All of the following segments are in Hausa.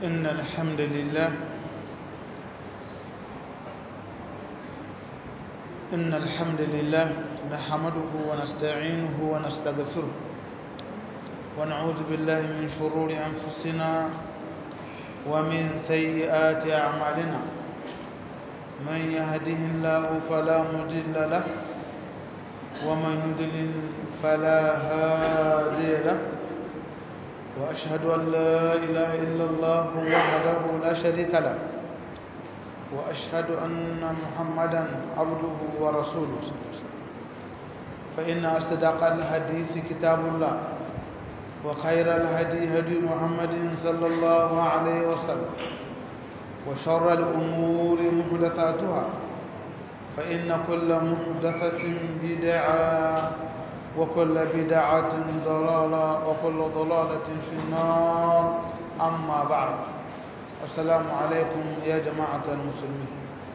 إن الحمد لله إن الحمد لله نحمده ونستعينه ونستغفره ونعوذ بالله من شرور أنفسنا ومن سيئات أعمالنا من يهده الله فلا مضل له ومن يضلل فلا هادي له وأشهد أن لا إله إلا الله وحده لا شريك له وأشهد أن محمدا عبده ورسوله فإن أصدق الحديث كتاب الله وخير الهدي هدي محمد صلى الله عليه وسلم وشر الأمور محدثاتها فإن كل محدثة بدعة وكل بدعة ضلالة وكل ضلالة في النار أما بعد السلام عليكم يا جماعة المسلمين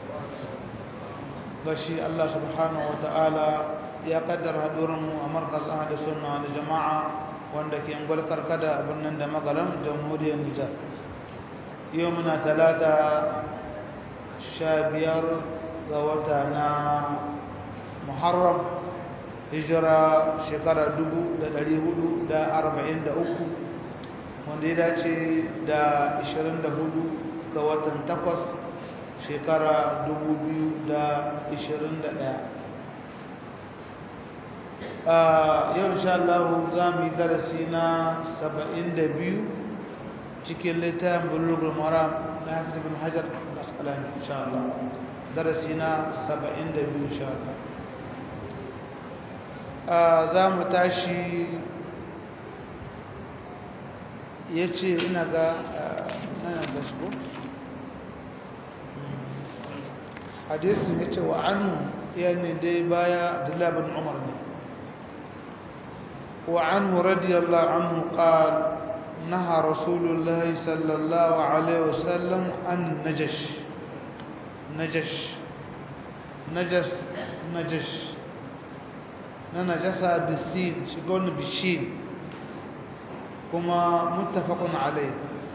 بشي الله سبحانه وتعالى يا قدر هدورم ومركز أهل السنة والجماعة wanda ke ngwal karkada a birnin da magaram jamhuriyar nijar yau muna talata sha biyar ga wata na muharram hijira shekara dubu da dari hudu da arba'in da uku wanda ya dace da ashirin da hudu ga watan takwas shekara dubu biyu da ashirin da ɗaya yau insha Allah za mu yi darasi na saba'in da biyu cikin littafin bulugul maram na hafiz bin hajar al-asqalani insha Allah darasi na saba'in da biyu insha Allah za mu tashi ya ce ina ga nan da shi hadisun ya ce wa anu yani dai baya abdullahi bin umar ne وعنه رضي الله عنه قال نهى رسول الله صلى الله عليه وسلم عن نجش نجش نجس نجش نجس بالسين شقون بالشين كما متفق عليه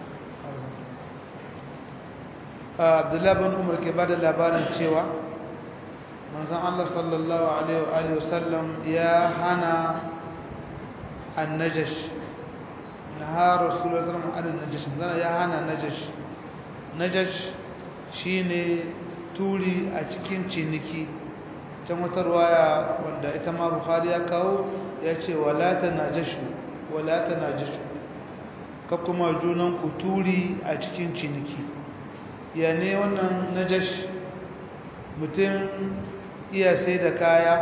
عبد الله بن عمر كبار labarin cewa manzon Allah sallallahu alaihi wa sallam ya hana النجش نهى رسول الله صلى الله عليه وسلم عن النجش زنا ya hana najash najash shine turi a cikin ciniki can wata ruwaya wanda ita ma bukhari ya kawo ya ce wala tanajashu wala tanajashu ka kuma junan ku turi a cikin ciniki ya ne wannan najash mutum iya sai da kaya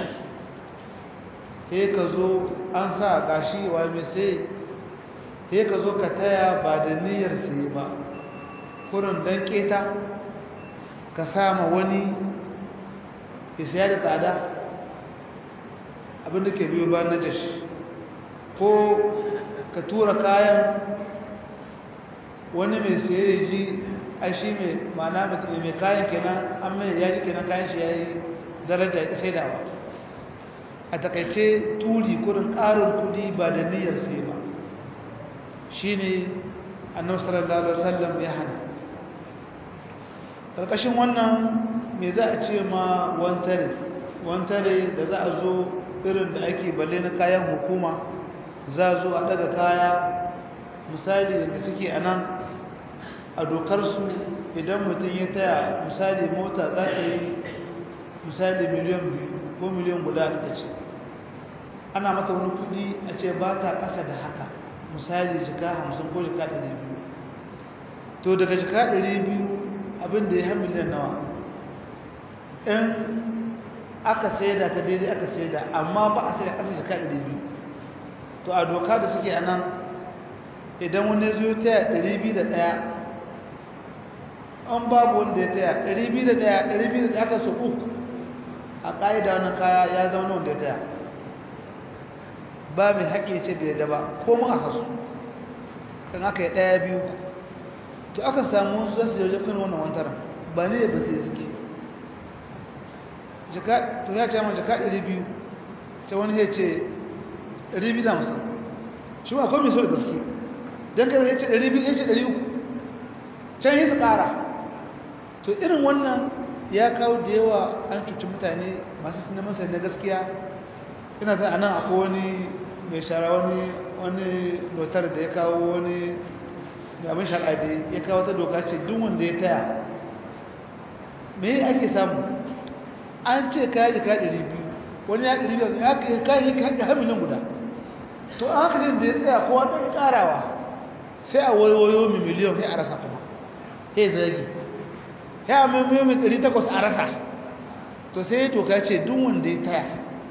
he ka zo an sa gashi wa mai sai he ka zo ka taya ba da niyyar sai ba kurin dan keta ka sama wani ya saya da tsada abinda ke biyo ba na jashi ko ka tura kayan wani mai saye ya ji a shi mai mana mai kayan kenan an mai ya ji kenan kayan shi ya yi daraja ya sai dawa a takaice turi kudin ƙarin kudi ba da niyyar sai ba shi ne annabi sallallahu alaihi wasallam ya hana ƙarƙashin wannan me za a ce ma wantare wantare da za a zo irin da ake balle na kayan hukuma za a zo a daga kaya misali da suke a nan a dokarsu idan mutum ya taya misali mota za ta yi misali miliyan biyu ko miliyan guda ta ce ana mata wani kudi a ce ba ta ƙasa da haka misali jika hamsin ko jika ɗari biyu to daga jika ɗari biyu abinda ya yi miliyan nawa in aka saida ta daidai aka saida amma ba a saida ƙasa jika ɗari biyu to a doka da suke a nan idan wani zo taya ɗari biyu da ɗaya an babu wanda ya taya ɗari biyu da ɗaya ɗari biyu da ɗaya aka so uku a ƙa'ida wani kaya ya zama wanda ya taya ba mai haƙi ce bai da ba ko mu aka so kan aka yi ɗaya biyu to aka samu su zasu yauje kan wannan wantara ba ne ba sai suke to ya ce mana jaka ɗari biyu ta wani ya ce ɗari biyu da musamman shi ma akwai mai so da gaske don kada ya ce ɗari biyu ya ce ɗari uku can yi su ƙara to irin wannan ya kawo da yawa an cuci mutane masu sinima sai na gaskiya ina zan anan akwai wani mai shara wani wani notar da ya kawo wani mai abin shara da ya kawo ta doka ce duk wanda ya taya me ake samu an ce kaya jika ɗari biyu wani ya ɗari biyu ya kayi kayi har miliyan guda to an haka da ya tsaya kowa ta yi ƙarawa sai a wayoyo mai miliyan sai a rasa kuma sai zagi ya mai mai ɗari takwas a rasa to sai ya toka ce duk wanda ya taya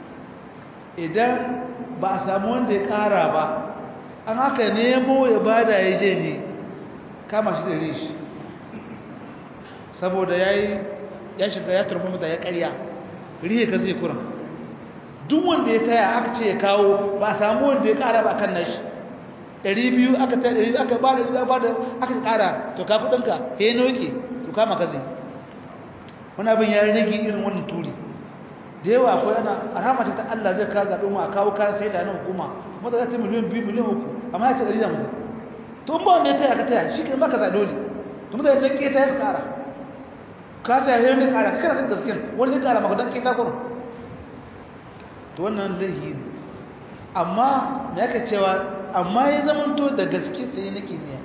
idan ba a samu wanda ya ƙara ba an haka nemo ya bada ya je ne kama shi da rishi saboda ya yi ya shiga ya turfa mata ya karya rihe ka zai kuran duk wanda ya taya aka ce ya kawo ba a samu wanda ya ƙara ba kan nashi ɗari biyu aka ta ɗari aka ba da ba da aka ƙara to ka kuɗinka ya yi nauke to kama ka zai wani abin ya rage irin wannan turi da yawa akwai ana a ramata ta Allah zai kawo zaɓen a kawo kayan sai da nan hukuma mata za ta miliyan biyu miliyan uku amma ya ce ɗari da musu to in ba wanda ya taya ka taya shi ke maka za dole to mutane zai ƙeta ya ƙara ka taya ya yi ƙara kana zai gaskiyan wani zai ƙara maka don ƙeta kurin to wannan laihi ne amma me aka cewa amma ya zamanto da gaske sai na kimiyya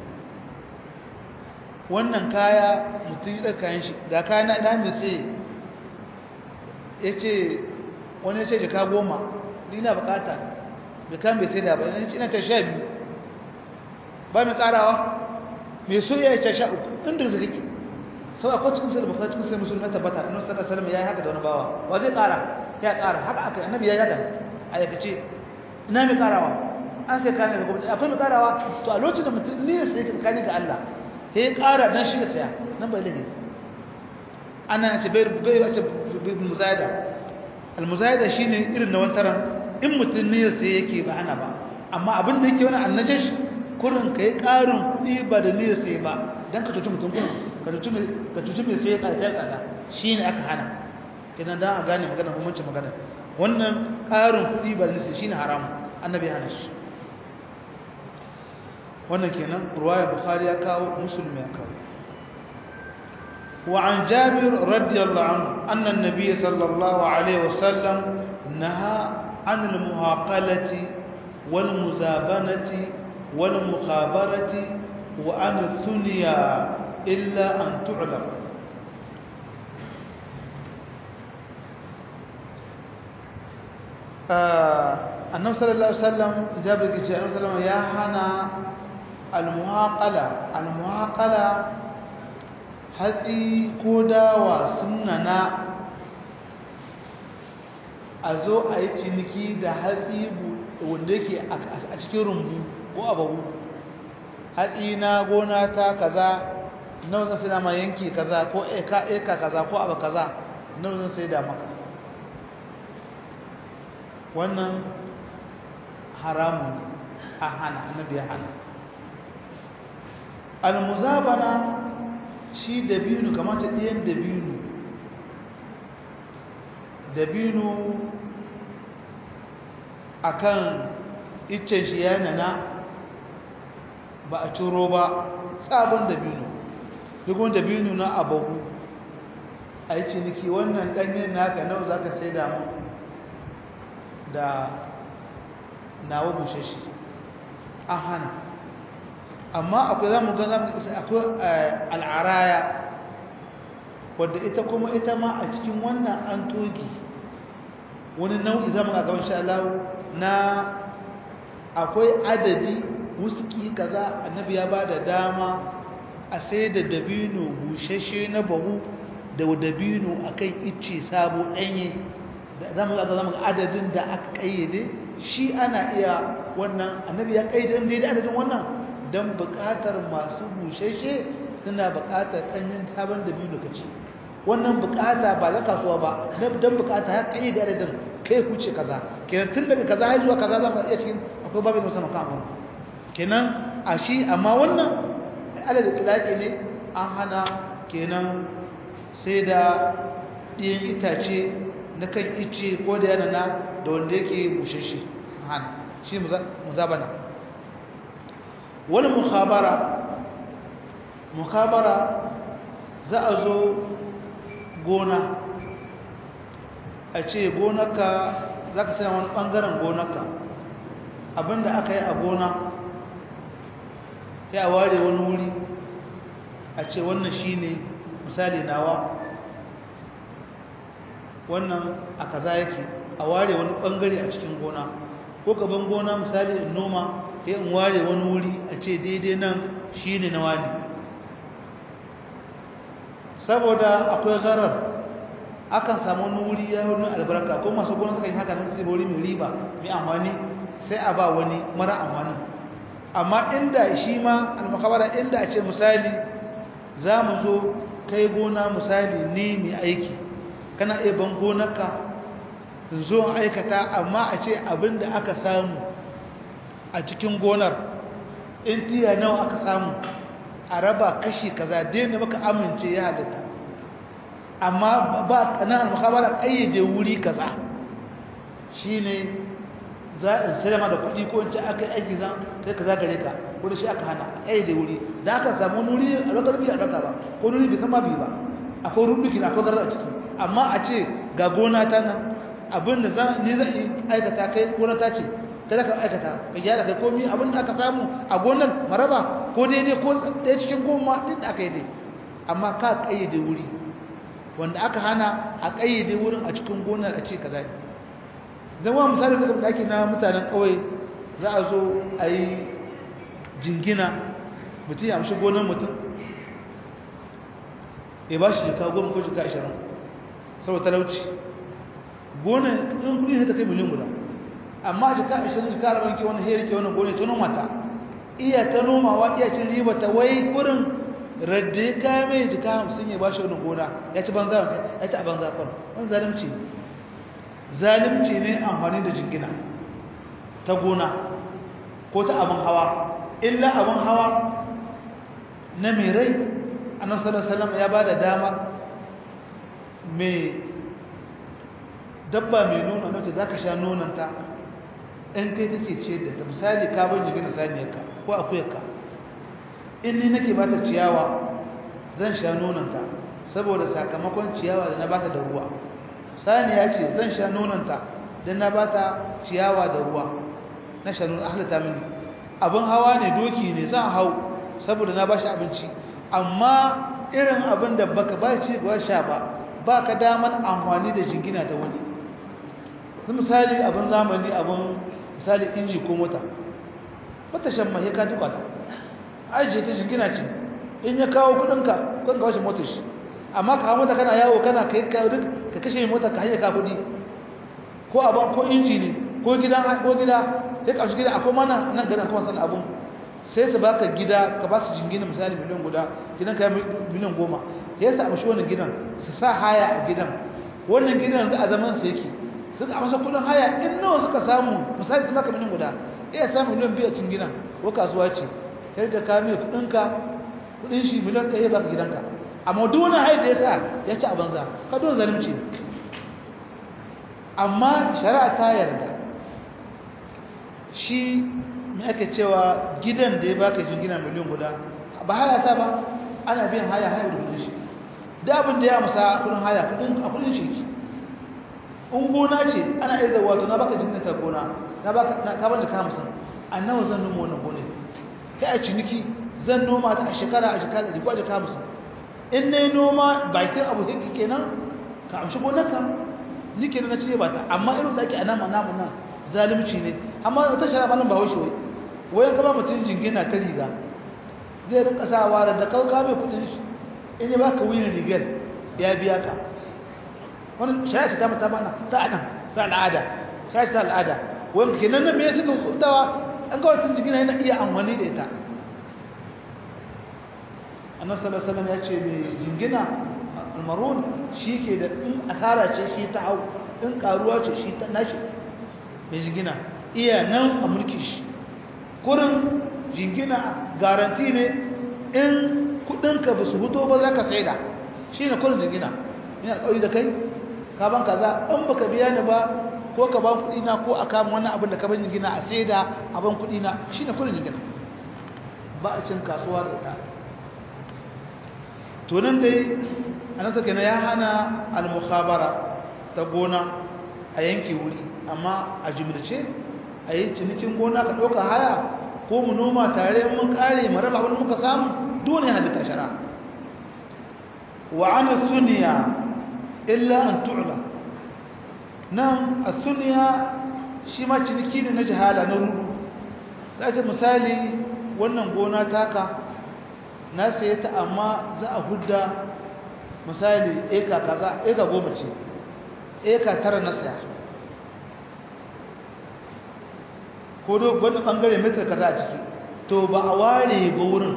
wannan kaya mutum yi ɗaka yin shi ga kaya na ɗan sai ya ce wani ya ce jika goma ni na bukata jika mai sai da ba yana ina ta sha biyu ba mai karawa mai so ya ce sha uku inda zai kake sau akwai cikin sai da bukata cikin sai musulmi tabbata annabi sallallahu alaihi wasallam ya yi haka da wani bawa wa zai kara ya kara haka aka annabi ya yaga a yakace ina mai karawa an sai kana ga gwamnati akwai mai karawa to a lokacin da mutum ne sai ka tsakani ga Allah sai ya kara dan shi da saya nan bai laifi ana ce bai bai ce muzayada almuzayada shine irin na wantaran in mutum ne sai yake ba hana ba amma abin da yake wani annajash kurin kai karin kudi ba da ne sai ba dan ka tutu mutum ka tutu ka tutu mai sai ka sai kada shine aka hana idan dan a gane magana kuma ce magana wannan karin kudi ba da ne shine haram annabi hana shi wannan kenan ruwaya bukhari ya kawo muslim ya kawo وعن جابر رضي الله عنه أن النبي صلى الله عليه وسلم نهى عن المهاقلة والمزابنة والمخابرة وعن الثنيا إلا أن تعلم النبي صلى الله عليه وسلم جابر النبي صلى الله عليه وسلم يا هنا المهاقلة المهاقلة hatsi ko dawa sunana a zo a yi ciniki da hatsi wanda yake a cikin rumbu ko ababu hatsi na gona ta kaza nawa zan sai ma yanki kaza ko eka eka kaza ko abu kaza nawa zan sai da maka wannan haramun a hana annabi ya hana al-muzabana shi dabinu kamata ɗayan dabinu dabinu akan iccen shi ya nana ba a ciro ba tsabon dabinu duk wani dabinu na abahu a yi ciniki wannan ɗanyen naka nau za ka sai damu da nawa bushashi an hana amma akwai za mu ga akwai al'araya wadda ita kuma ita ma a cikin wannan an togi wani nau'i za mu ga gaban sha'alawu na akwai adadi wuski kaza annabi ya ba da dama a sai da dabino bushashe na bahu da dabino a kan icce sabo ɗanye za mu ga adadin da aka ƙayyade shi ana iya wannan annabi ya ƙayyade daidai adadin wannan don buƙatar masu bushashe suna buƙatar ɗanyen sabon da biyu lokaci wannan buƙata ba na kasuwa ba don buƙata ya kai da adadin kai huce kaza kenan tun daga kaza har zuwa kaza za mu iya cikin akwai babin musa makamu kenan a shi amma wannan adadin tilaki ne an hana kenan sai da ɗiyan itace na kan ice ko da yana na da wanda yake bushashe hana shi muzabana wani mukhabara mukabara za a zo gona a ce gonaka za ka sai wani ɓangaren gonaka abinda aka yi a gona ya ware wani wuri a ce wannan shi ne misali nawa wannan a kaza yake a ware wani ɓangare a cikin gona ko gaban gona misali in noma ya in ware wani wuri a ce daidai nan shi ne na wani saboda akwai zarar akan samu wani wuri ya wani albarka ko masu gona suka yi haka nan sai wuri mai riba mai amfani sai a ba wani mara amfani amma inda shi ma almakabara inda a ce misali za mu zo kai gona misali ne mai aiki kana iya ban gonarka zo aikata amma a ce abin da aka samu a cikin gonar in tiya nawa aka samu a raba kashi kaza daina maka amince ya halatta amma ba kanan makabara ƙayyade wuri kaza shine za in salama da kuɗi ko in ce aka yi aiki zan kai kaza gare ka ko da shi aka hana ƙayyade wuri da aka samu wuri a lokar biya ɗauka ba ko wuri bai sama bi ba akwai rubuki akwai zarar a ciki amma a ce ga gona ta nan abin da ni zan yi aikata kai gona ta ce kada ka aikata ka gyara kai komi abin da aka samu a gonar maraba ko daidai ko ɗaya cikin goma ɗin da aka yi dai amma ka ƙayyade wuri wanda aka hana a ƙayyade wurin a cikin gonar a ce ka zaɓi zama misali da ake na mutanen ƙauye za a zo a yi jingina mutum ya amshi gonar mutum ya ba shi jika goma ko jika ashirin saboda talauci gonar in kudi ne ta kai miliyan guda amma jika ashirin jika arba'in ke wani herike wani gonar ta noma ta iya ta nomawa iya cin riba ta wai kurin radda ya kaya mai jika hamsin ya ba shi wani gona ya ci banza ya ci a banza kwan wani zalimci ne zalimci ne amfani da jingina ta gona ko ta abin hawa illa abin hawa na mai rai annabi sallallahu ya ba da dama mai dabba mai nuna nace zaka sha nonanta in kai kake ce da ta misali ka ban jigina saniyarka ko akuyarka in ni nake bata ciyawa zan sha nonanta saboda sakamakon ciyawa da na bata da ruwa saniya ce zan sha nonanta dan na bata ciyawa da ruwa na sha nonon ahlata mini abin hawa ne doki ne zan hau saboda na bashi abinci amma irin abin da baka ba ci ba sha ba ba ka damar amfani da jingina da wani misali abin zamani abin misali inji ko mota wata shan mahe ka duka ta ajiye ta jingina ce in ya kawo kudinka kun kawo shi motar shi amma ka mota kana yawo kana kai ka kashe mota ka hanyar ka kudi ko abin ko inji ne ko gida ko gida sai ka shi gida akwai mana nan garin kuma sanin abun sai su baka gida ka ba su jingina misali miliyan guda gidan ka miliyan goma ya sa amshi wannan gidan su sa haya a gidan wannan gidan za a zaman su yake suka amsa kudin haya in nawa suka samu misali su baka miliyan guda iya samu miliyan biyu a cikin gidan ko kasuwa ce kai da ka mai kudin ka kudin shi miliyan ɗaya baka gidanka amma duk wani haya da ya sa ya ci a banza ka don zalunci amma shari'a ta yarda shi mai ake cewa gidan da ya baka jingina miliyan guda ba haya ta ba ana biyan haya haya da kudin shi da abin da ya musa kudin haya a kudin shi in gona ce ana iya zawa to na baka jingina ta gona na baka na ka bani ka musan annawa zan noma wannan gona kai a ciniki zan noma ta a shekara a shekara da kwaje ka musan in nayi noma bakin abu hiki kenan ka amshi gonar ka ni kenan na cire ba ta amma irin da ake anama namu nan zalunci ne amma ta shara ba nan ba wai wai wayan kama mutum jingina ta riga zai rinka sawa da kauka mai kudin shi in ya baka wuyin rigar ya biya ka wani shari'a ta mata mana ta anan ta al'ada shari'a ta al'ada wanda kenan nan me ya suka kudawa an ga wata jingina yana iya amfani da ita annabi sallallahu alaihi wasallam ya ce mai jingina almarun shi ke da in asara ce shi ta hau in karuwa ce shi ta nashi mai jingina iya nan a mulki shi kurin jingina garanti ne in kudinka ba su huto ba za ka saida shi ne kurin jingina yana ƙauri da kai ka ban kaza in baka biya ni ba ko ka ban kudina ko a kama wani abin da ka ban jingina a saida a ban kudina shi ne kurin jingina ba a cin kasuwa da ita to nan dai anasa kenan ya hana al-mukhabara ta gona a yanke wuri amma a jimilce a yi cinikin gona ka ɗauka haya ko mu noma tare mun kare mu raba abin muka samu dole halitta shara wa ana suniya illa an tu'la nan a suniya shi ma ciniki ne na jihala na rudu za ce misali wannan gona taka na saye ta amma za a hudda misali eka kaza eka goma ce eka tara na saya ko do wani bangare metar kaza a ciki to ba a ware ba wurin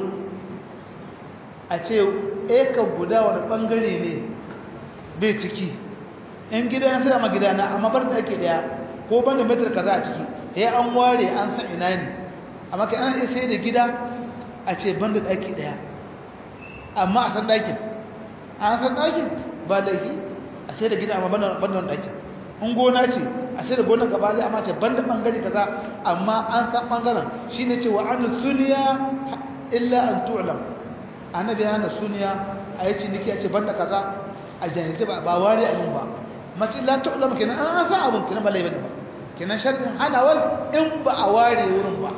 a ce eka guda wani bangare ne bai ciki in gida na sai ma gida na amma bar da ake daya ko banda metar kaza a ciki ya an ware an san ina ne amma kai an iya sai da gida a ce banda daki daya amma a san dakin an san dakin ba laifi a sai da gida amma banda banda dakin in gona ce a sai da gonar gaba amma ce banda bangare kaza amma an san bangaren shine ce wa an suniya illa an tu'lam annabi hana suniya a yi ciniki a ce banda kaza a jahilci ba ba ware abin ba mace la tu'lam kenan an san abin kenan ba laifin ba kenan sharɗin hanawar in ba a ware wurin ba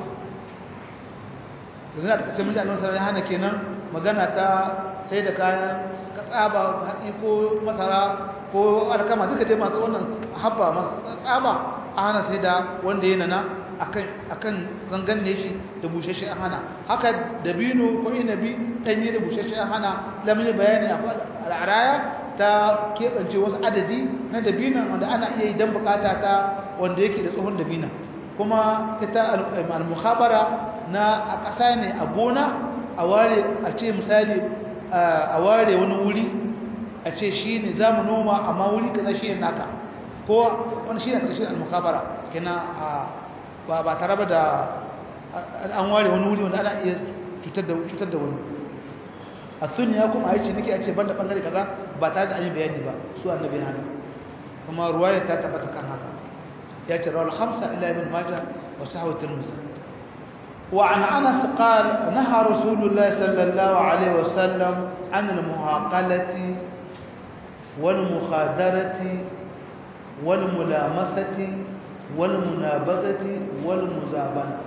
yanzu na takaice mun ji annabi sallallahu alaihi hana kenan magana ta sai da kayan ka tsaba hatsi ko masara ko alkama duka dai masu wannan habba masu tsaba a hana sai da wanda yana na akan akan zangan ne shi da bushashe an hana haka dabino ko inabi danye da bushashe an hana lamun bayani akwai al'araya ta keɓance wasu adadi na dabinan wanda ana iya yi don bukata ta wanda yake da tsohon dabinan kuma ita al-mukhabara na a ƙasa ne a gona a ware a ce misali a ware wani wuri a ce shi ne za mu noma amma wuri kaza shi ne naka ko wani shi ne ƙarshen al-mukhabara kina ba ba tare da an ware wani wuri wanda ana iya cutar da wani a sunniya kuma a yi ciniki a ce banda bangare kaza ba tare da an yi bayani ba su annabi hannu kuma ruwaya ta tabbata kan haka ya ce rawar hamsa ila ibn majah wa sahawa tirmidhi wa an anas qala naha rasulullah sallallahu alaihi wasallam an al muhaqalati wal mukhadarati wal mulamasati wal munabazati wal muzabana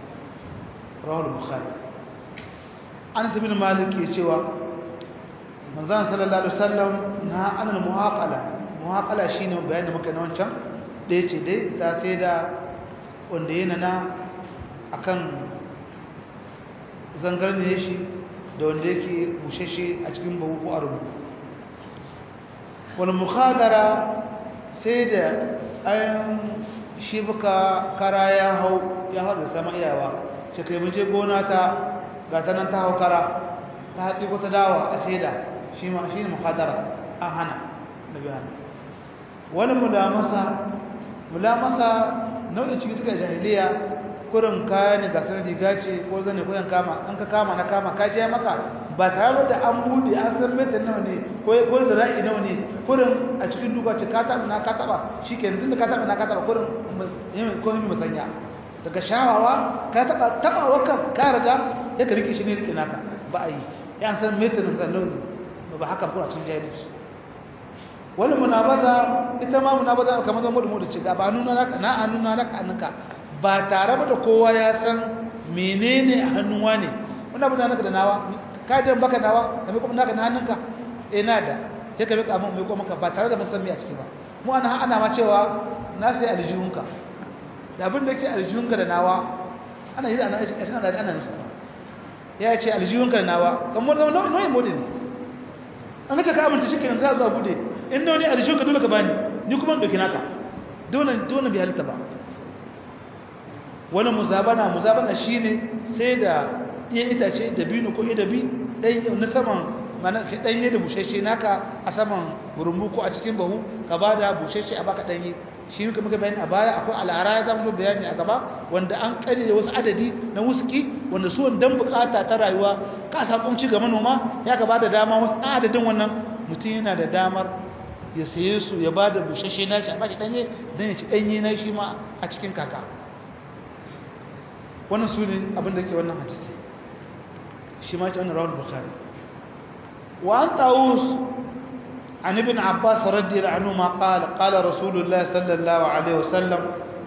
rawal bukhari anas bin malik ke cewa manzon sallallahu alaihi wasallam na anil muhaqala muhaqala shine bayanin da muka na wancan da yace dai ta sai da wanda yana na akan zangar ne shi da wanda yake bushashe a cikin bahu ko arbu wal mukhadara sai da ayan shi buka kara ya hau ya hau da sama iyawa ce kai mun je gona ta ga ta nan ta hau kara ta haɗi ko ta dawa a saida shi ma shi ne muhadara an hana da biya wani mulamasa mulamasa nau'in ciki suka jahiliya kurin kaya ne ga sanar riga ce ko zane ko yan kama an ka kama na kama ka je maka ba tare da an bude an san meta nawa ne ko ko zira'i nawa ne kurin a cikin duka ce ka taba na ka taba shikenan tunda ka taba na ka taba kurin ko yi musanya daga shawawa ka taba taba waka ka riga ya ka rike shi ne rike naka ba a yi ya san meta nan zan launi ba haka ko a cikin jahilci wani munabaza ita ma munabaza kamar zan mudu mudu ce ga ba nuna naka na an nuna naka annaka ba tare da kowa ya san menene a hannuwa ne wani abu da naka da nawa ka dan baka nawa ka mai kuma naka na hannunka eh na da sai ka mika mun mai kuma ka ba tare da mun san me a ciki ba mu ana ana ma cewa na sai aljihunka da abin da yake aljihunka da nawa ana yi ana shi ana da ana nusu ya ce aljihunka da nawa kamar zama nau'in modin ne an ga ta ka amince shi kenan za a bude in da wani aljihunka dole ka bani ni kuma in ɗauki naka dole dole bai halitta ba wani muzabana muzabana shine sai da iya itace da binu ko idabi dan na saman mana danye da busheshe naka a saman rumbu ko a cikin bahu ka bada busheshe a baka danye shi muka muka bayani a baya akwai al'ara ya zama bayani a gaba wanda an kare da wasu adadi na wuski wanda su dan bukata ta rayuwa ka samu ci ga manoma ya ka bada dama wasu adadin wannan mutum yana da damar ya saye su ya bada busheshe nashi a baki danye dan ya ci danye na shi ma a cikin kaka wannan su ne abin da ke wannan hadisi shi ma ce wannan rawar bukhari وعن طاووس عن ابن عباس رضي الله عنهما قال قال رسول الله صلى الله عليه وسلم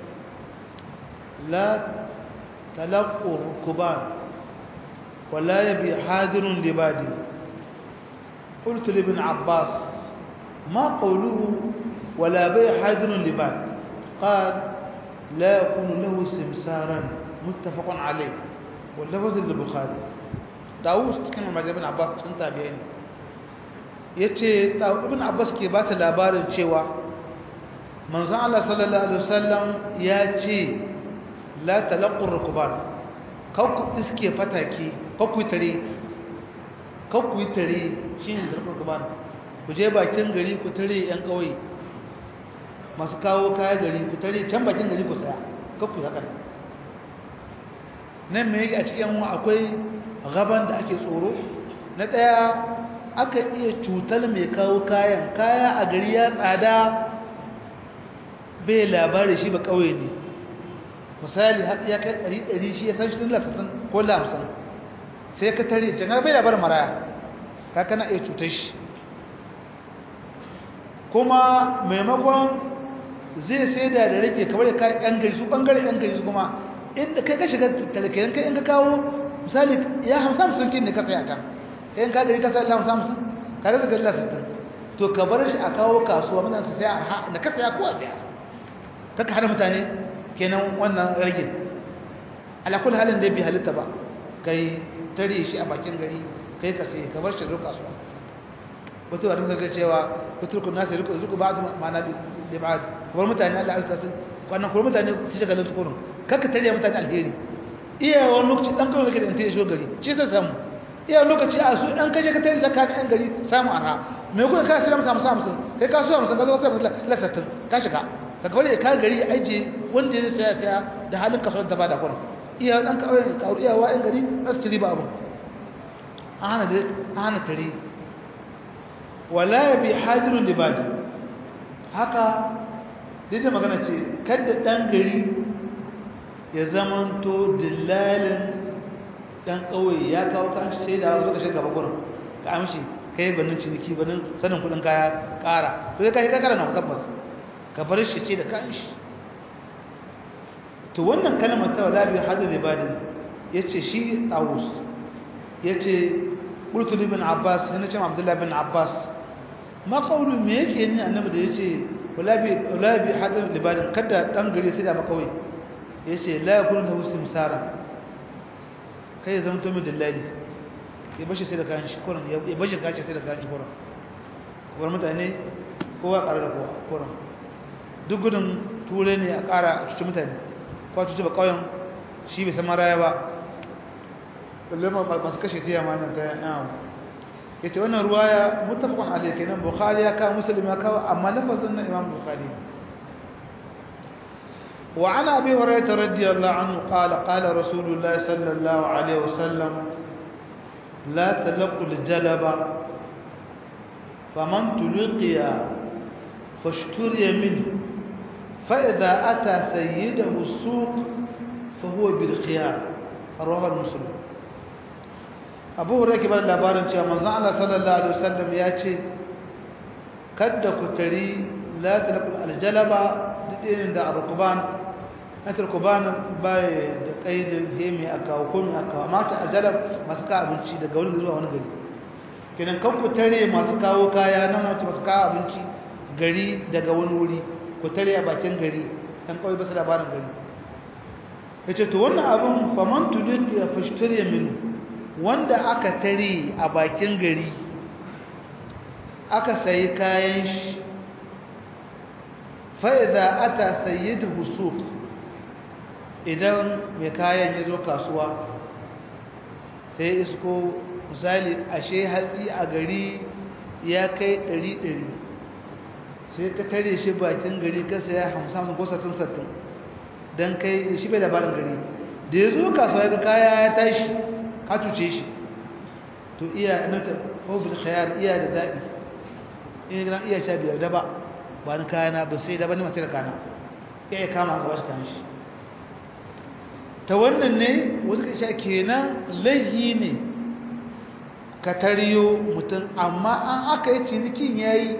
لا تلقوا الركبان ولا يبي حاضر لبادي قلت لابن عباس ما قوله ولا بيع حاضر لباد قال لا يكون له سمسارا متفق عليه واللفظ للبخاري داوود cikin mazhabin Abbas cikin tabi'in yace ibn Abbas ke ba ta labarin cewa manzon Allah sallallahu alaihi wasallam ya ce la talaqqur rukban kau ku iske fataki kau ku tare kau ku tare shine talaqqur rukban ku je bakin gari ku tare yan kauye masu kawo kaya gari ku tare can bakin gari ku saya kau ku haka nan me yake a cikin mu akwai gaban da ake tsoro na daya aka iya cutar mai kawo kayan kaya a gari ya tsada bai labari shi ba kauye ne misali har ya kai ɗari ɗari shi ya san shi dole sassan ko lamsan sai ka tare can bai labarin maraya ka kana iya cutar shi kuma maimakon zai sai da da rake kamar da kayan yan gari su ɓangare yan gari su kuma inda kai ka shiga talakayen kai in ka kawo misali ya hamsa musun kin ne ka saya can kai ka gari ka saya hamsa musun ka ga zaka lalla sittin to ka bar shi a kawo kasuwa mutane su saya da ka saya ko a saya kaka hana mutane kenan wannan ragin alakul halin da bai halitta ba kai tare shi a bakin gari kai ka sai ka bar shi ruka kasuwa wato da muka cewa fiturku nasu ruku zuku ba ma'ana da ba kamar mutane Allah ya su wannan kuma mutane su shiga lantu kurun kaka tare mutane alheri iya wani lokaci dan kawai kake da tare shi gari shi sai samu iya lokaci a su dan kashe ka tare zakka ɗan gari samu arha me kuka ka sai samu samu kai ka so musan ka zo ka lasatin ka shiga ka kawai ka gari aije wanda ya saya saya da halin kasuwar da ba da kurin iya dan kawai ka iya wa ɗan gari za su ci riba abu a hana da a hana tare wala ya bi hadirun libadi haka dai magana ce kada ɗan gari ya zamanto dillalin ɗan ƙauye ya kawo kan sai da wasu kashe gaba kurin ka amshi kai banin ciniki banin sanin kuɗin kaya ƙara to kai ka kara na tabbas ka bar shi ce da kanshi to wannan kalmar ta wala bi hadu libadin yace shi tawus yace qultu ibn abbas yana ce abdullah ibn abbas ma qawlu me yake ne annabi da yace wala bi wala bi hadu libadin kada dan gari sai da makawai yace la yakun lahu simsara kai zan to mu dillali ya bashi sai da kanshi kuran ya bashi kanshi sai da kanshi kuran war mutane kowa ƙara da kowa kuran duk gudun turai ne a ƙara a cuci mutane ko a cuci ba ƙauyen shi bai san maraya ba balle masu kashe tiya ma nan ta yawon ya ce wannan ruwa ya mutafakon alaƙi nan bukhari ya kawo musulmi ya kawo amma lafazin na imam bukhari وعن أبي هريرة رضي الله عنه قال قال رسول الله صلى الله عليه وسلم لا تلقوا الجلب فمن تلقي فاشتري منه فإذا أتى سيده السوق فهو بالخيار رواه المسلم أبو هريرة كبر labarin cewa manzon Allah sallallahu alaihi wasallam ya ce kada ku tari la talqul aljalaba dinin da arkuban atarkuban bai da kaidin hemi aka ko mi aka amma ta aljalab masu ka abinci daga wani zuwa wani gari kenan kan ku tare masu kawo kaya nan masu kawo abinci gari daga wani wuri ku tare a bakin gari ɗan kawai basu labarin gari ya ce to wannan abin faman tudin ya fashtare min wanda aka tare a bakin gari aka sayi kayan shi fa'iza ata sayi da husuk idan mai kayan ya zo kasuwa ta yi isko misali ashe hatsi a gari ya kai ɗari-ɗari sai ka tare shi bakin gari ka saya hamsin ko satin satin don kai shi bai labarin gari da ya zo kasuwa ga kaya ya tashi ka cuce shi to iya nata hobil khayar iya da zaɓi in gina iya sha biyar daba ba ni kayana ba sai daba ni masu da kana ya yi kama ka bashi kayan shi ta wannan ne wasu ka sha kenan laihi ne ka tariyo mutum amma an aka yi cinikin ya yi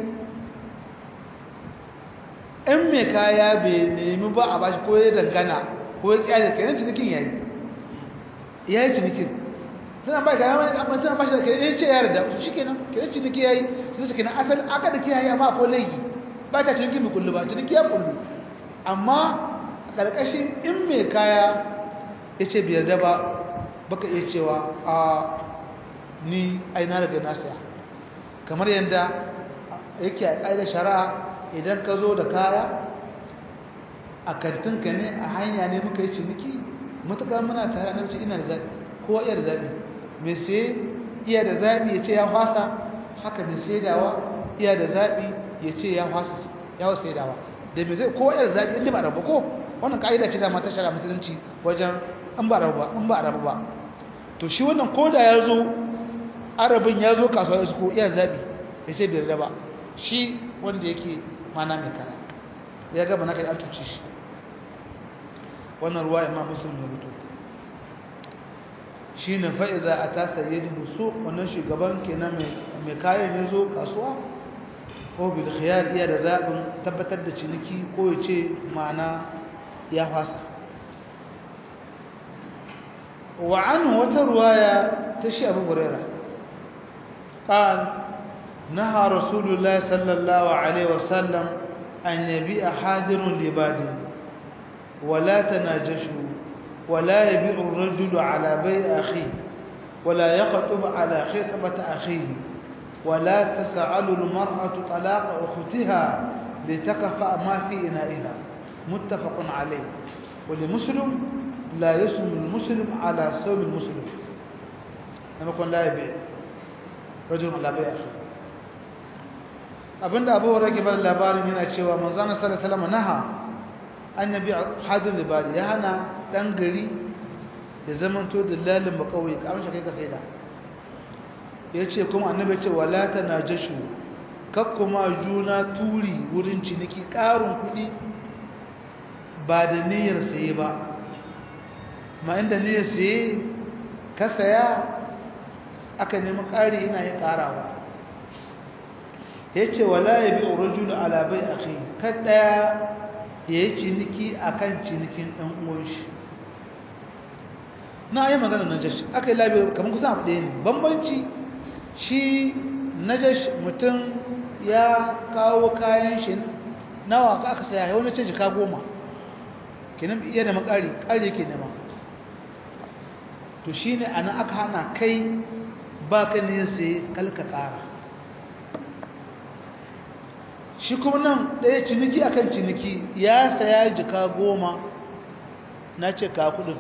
in mai kaya bai nemi ba a bashi ko ya dangana ko ya kyale ka yi cinikin ya yi ya yi cinikin tana ba ka yawon amma tana ba shi da kenan ce ya yarda shi kenan kenan ciniki ya yi sai su kenan asali aka da kiyaye amma ko laifi ba ta ciniki mai kullu ba ciniki ya kullu amma ƙarƙashin in mai kaya ya ce biyar da ba baka iya cewa a ni aina daga na saya kamar yadda yake a ƙa'idar shari'a idan ka zo da kaya a kantinka ne a hanya ne muka yi ciniki matuƙar muna tare na wuce ina da zaɓi kowa iya da zaɓi mai sai iya da zaɓi ya ce ya fasa haka mai saidawa iya da zaɓi ya ce ya fasa ya wasu saidawa da mai zai kowa iya da zaɓi inda ba rabu ko wannan ƙa'ida ce dama ta shara musulunci wajen in ba rabu ba in ba rabu ba to shi wannan koda ya zo arabin ya zo kasuwa ya suko iya zaɓi ya ce bai da ba shi wanda yake mana mai kaya ya gaba na kai an tuce shi wannan ruwa imam muslim ya rubuto shi ne fa'iza a tasa ya ji husu wannan shugaban kenan mai kayan ya zo kasuwa ko bil khiyar iya da zaɓin tabbatar da ciniki ko ya ce ma'ana ya fasa wa an wata ruwaya ta shi abu huraira قال نهى رسول الله صلى الله عليه وسلم أن يبيع حاضر لباد ولا تناجشوا ولا يبيع الرجل على بيع أخيه ولا يخطب على خطبة أخيه ولا تسأل المرأة طلاق أختها لتكفأ ما في إنائها متفق عليه ولمسلم لا يسلم المسلم على سوم المسلم لما يكون لا يبيع رجل على بيع أخيه abinda abu rage bar labarin yana cewa manzana sallallahu alaihi wasallam naha annabi hadir libadi ya hana dan gari da zamanto dillalin makauye ka amsa kai ka saida yace kuma annabi ce wala tanajashu kakkuma juna turi wurin ciniki karun kudi ba da niyyar saye ba ma inda niyyar saye ka saya aka nemi ƙari ina ya ƙarawa ya ce wala ya bi rajul ala bai akhi kada ya yi ciniki akan cinikin ɗan uwan shi na yi magana najash aka yi labi kamar kusan abu ɗaya ne bambanci shi najash mutum ya kawo kayan shi nawa ka aka saya wani ce jika goma kenan iya da makari ƙari yake nema to shi ne ana aka hana kai ba ka ne sai kalka ƙara shi kuma nan ɗaya ciniki akan ciniki ya saya jika goma na ce ka kudin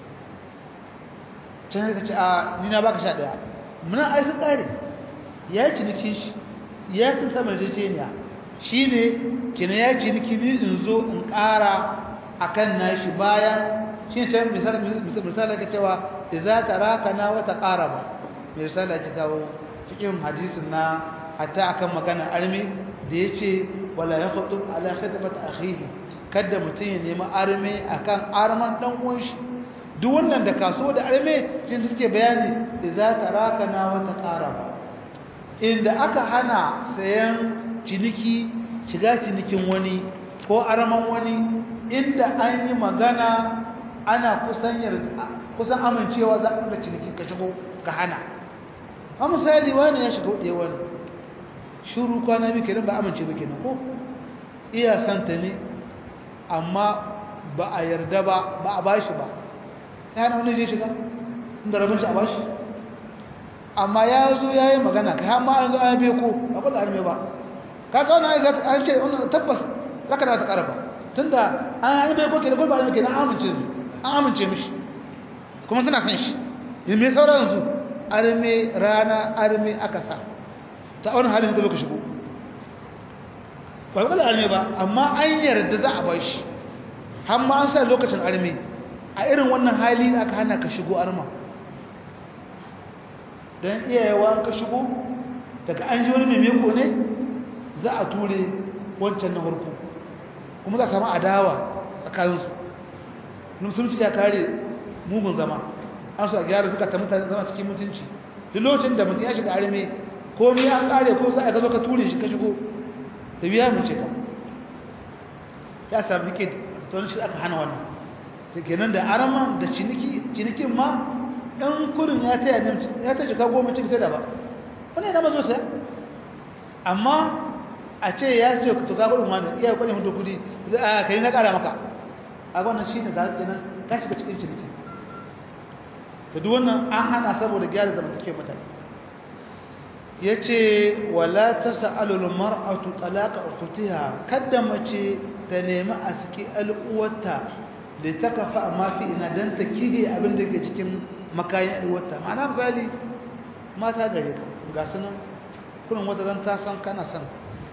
can ka ce a nina baka sha ɗaya muna aikin ƙare ya yi ciniki shi ya fi saman jejeniya shi ne kina ya ciniki ni in zo in ƙara a kan nashi bayan shi ne can misali ka cewa da za ta raka na wata ƙara ba mai misali ake kawo cikin hadisin na hatta akan magana armi da ya ce wala ya hudu ala khidmat akhihi kada mutum ya nemi arme akan arman dan uwan shi duk wannan da kaso da arme shi suke bayani da za ta raka na wata qaraba inda aka hana sayan ciniki shiga cinikin wani ko arman wani inda an yi magana ana kusan kusan amincewa za ka ciniki ka shigo ka hana a misali wani ya shigo ɗaya wani shuru kwana biyu kenan ba amince ba kenan ko iya santa ne amma ba a yarda ba ba a bashi ba ya hana wani zai shiga inda rabin shi a bashi amma ya zo ya yi magana kai har ma an zo an biya ko ba kula arme ba ka ga wani an ce tabbas raka da ta karaba tunda an yi bai ko kenan ko ba arme kenan an amince an amince mishi kuma tana san shi yin mai sauran su arme rana arme aka sa ta wani halin da ka shigo ba kula arme ba amma an yarda za a bashi har ma an sa lokacin arme a irin wannan hali aka hana ka shigo arma don iyayewa ka shigo daga an ji wani memeko ne za a ture wancan na harko kuma za a samu adawa tsakaninsu musulunci ya kare mugun zama an su a gyara suka ta mutane zama cikin mutunci duk lokacin da mutum ya shiga arme komai an kare ko za a zo ka ture shi ka shigo da biya mu ce ka ya sami ke don shi aka hana wannan da kenan da araman da cinikin ma ɗan kurin ya taya ne ya ta shiga goma cikin sai da ba wani yana mazo sai amma a ce ya ce to ka kudin wani iya kudin hudu kudi a kai na kara maka a wannan shi ne ga kenan ka shiga cikin ciniki to duk wannan an hana saboda gyara zamantakewar mutane yace wala tasalu almar'atu talaqa ukhtiha kada mace ta nemi a saki al'uwarta da ta kafa amma fi ina dan ta kihe abin da ke cikin makayin al'uwarta ma'ana misali mata gare ka ga sunan kullum wata zan ta san kana san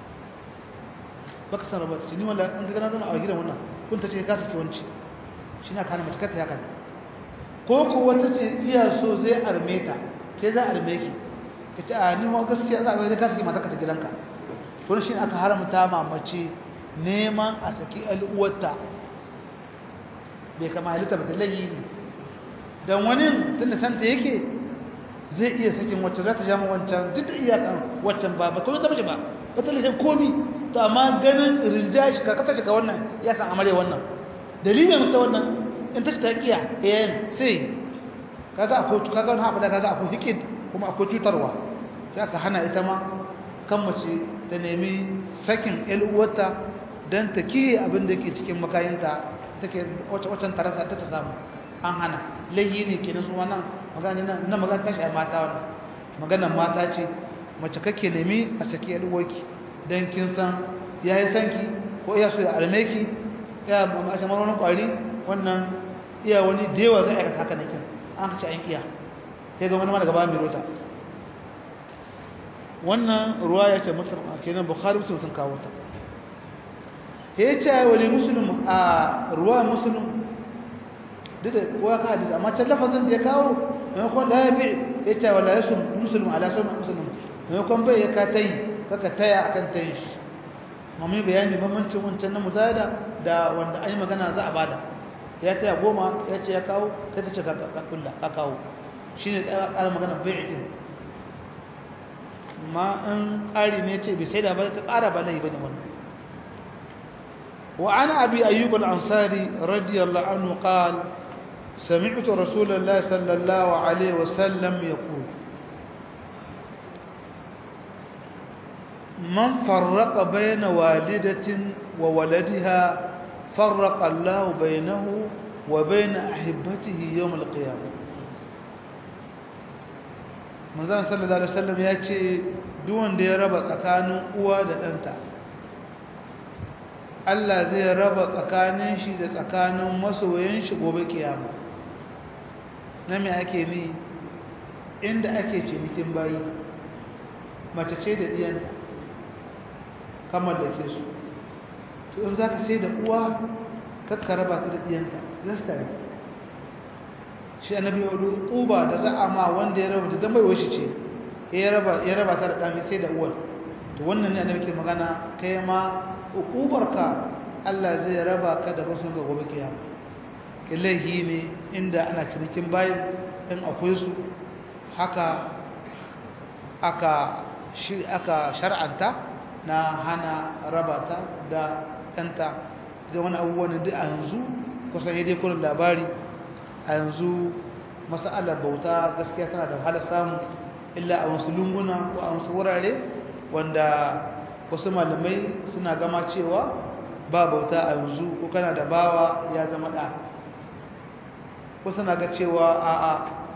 baka san rabata ni wala an ga na zama a gidan wannan kun ta ce ka saki wanci shi na kana mace kata ya kana ko ko wata ce iya so zai arme ta ke za arme ki kace a ni ho gaskiya za a bai ka saki mata ka ta gidanka to shi aka haramta mamace neman a saki al'uwarta bai kama halitta ba ta layi ne dan wani tunda santa yake zai iya sakin wacce za ta jama wancan duk da iyakan waccan ba ba kuma ta mace ba ba ta lahin komi to amma ganin rinja shi ka kasa shiga wannan ya san amare wannan dalilin ta wannan in ta ta kiya yayin sai kaga akwai kaga wannan abu da kaga akwai hikid kuma akwai cutarwa sai aka hana ita ma kan mace ta nemi sakin ƴan uwarta dan ta kiyaye abin da yake cikin makayinta take wacce wacce tarasa ta ta samu an hana laihi ne kenan su wannan magana nan na magana tashi a mata wannan maganar mata ce mace kake nemi a saki ƴan uwarki dan kin san yayi sanki ko iya so ya arme ki ya ma a wani kwari wannan iya wani da yawa zai aikata haka nake an kace an kiya sai ga wani ma daga ba mai rota wannan ruwaya ce mutum kenan bukhari muslim sun kawo ta ya ce wani muslim a ruwa muslim duk da kowa ka hadisi amma can lafazin da ya kawo maimakon la ya bi ya ce wala ya sun muslim ala sun muslim maimakon bai ya ka ta yi kaka taya akan tayin shi mamu bayani bambancin wancan na muzada da wanda an yi magana za a bada ya taya goma ya ce ya kawo kai ka ce ka kulla ka kawo shi ne ƙara magana bai'itin ma in ƙari ne ce bai sai da ba ka ƙara ba laifi bane wannan wa ana abi ayyub al-ansari radiyallahu anhu qal سمعت رسول الله صلى الله عليه وسلم يقول من فرق بين والدة وولدها فرق الله بينه وبين أحبته يوم القيامة manzan sallallahu alaihi wasallam ya ce duk wanda ya raba tsakanin uwa da ɗanta Allah zai raba tsakanin shi da tsakanin masoyan shi gobe kiyama na me ake ni inda ake cinikin bayi mace ce da diyanta kamar da ke su to in za ka sai da uwa kakka raba ta da diyanta zasta ne shi annabi ya hudu uba da za a ma wanda ya raba ta don baiwa shi ce ya raba ta da ɗami sai da uwar to wannan ne annabi ke magana kai ma ukubarka Allah zai raba ka da basu ga gobe kiyama killahi ne inda ana cinikin bayan in akwai su haka aka shi aka shar'anta na hana raba ta da ɗanta da wani abubuwan da a yanzu kusan dai kullum labari a yanzu masa'alar bauta gaskiya tana da wahalar samu illa a wasu lunguna ko a wasu wurare wanda wasu malamai suna gama cewa ba bauta a yanzu ko kana da bawa ya zama ɗa wasu na ga cewa a'a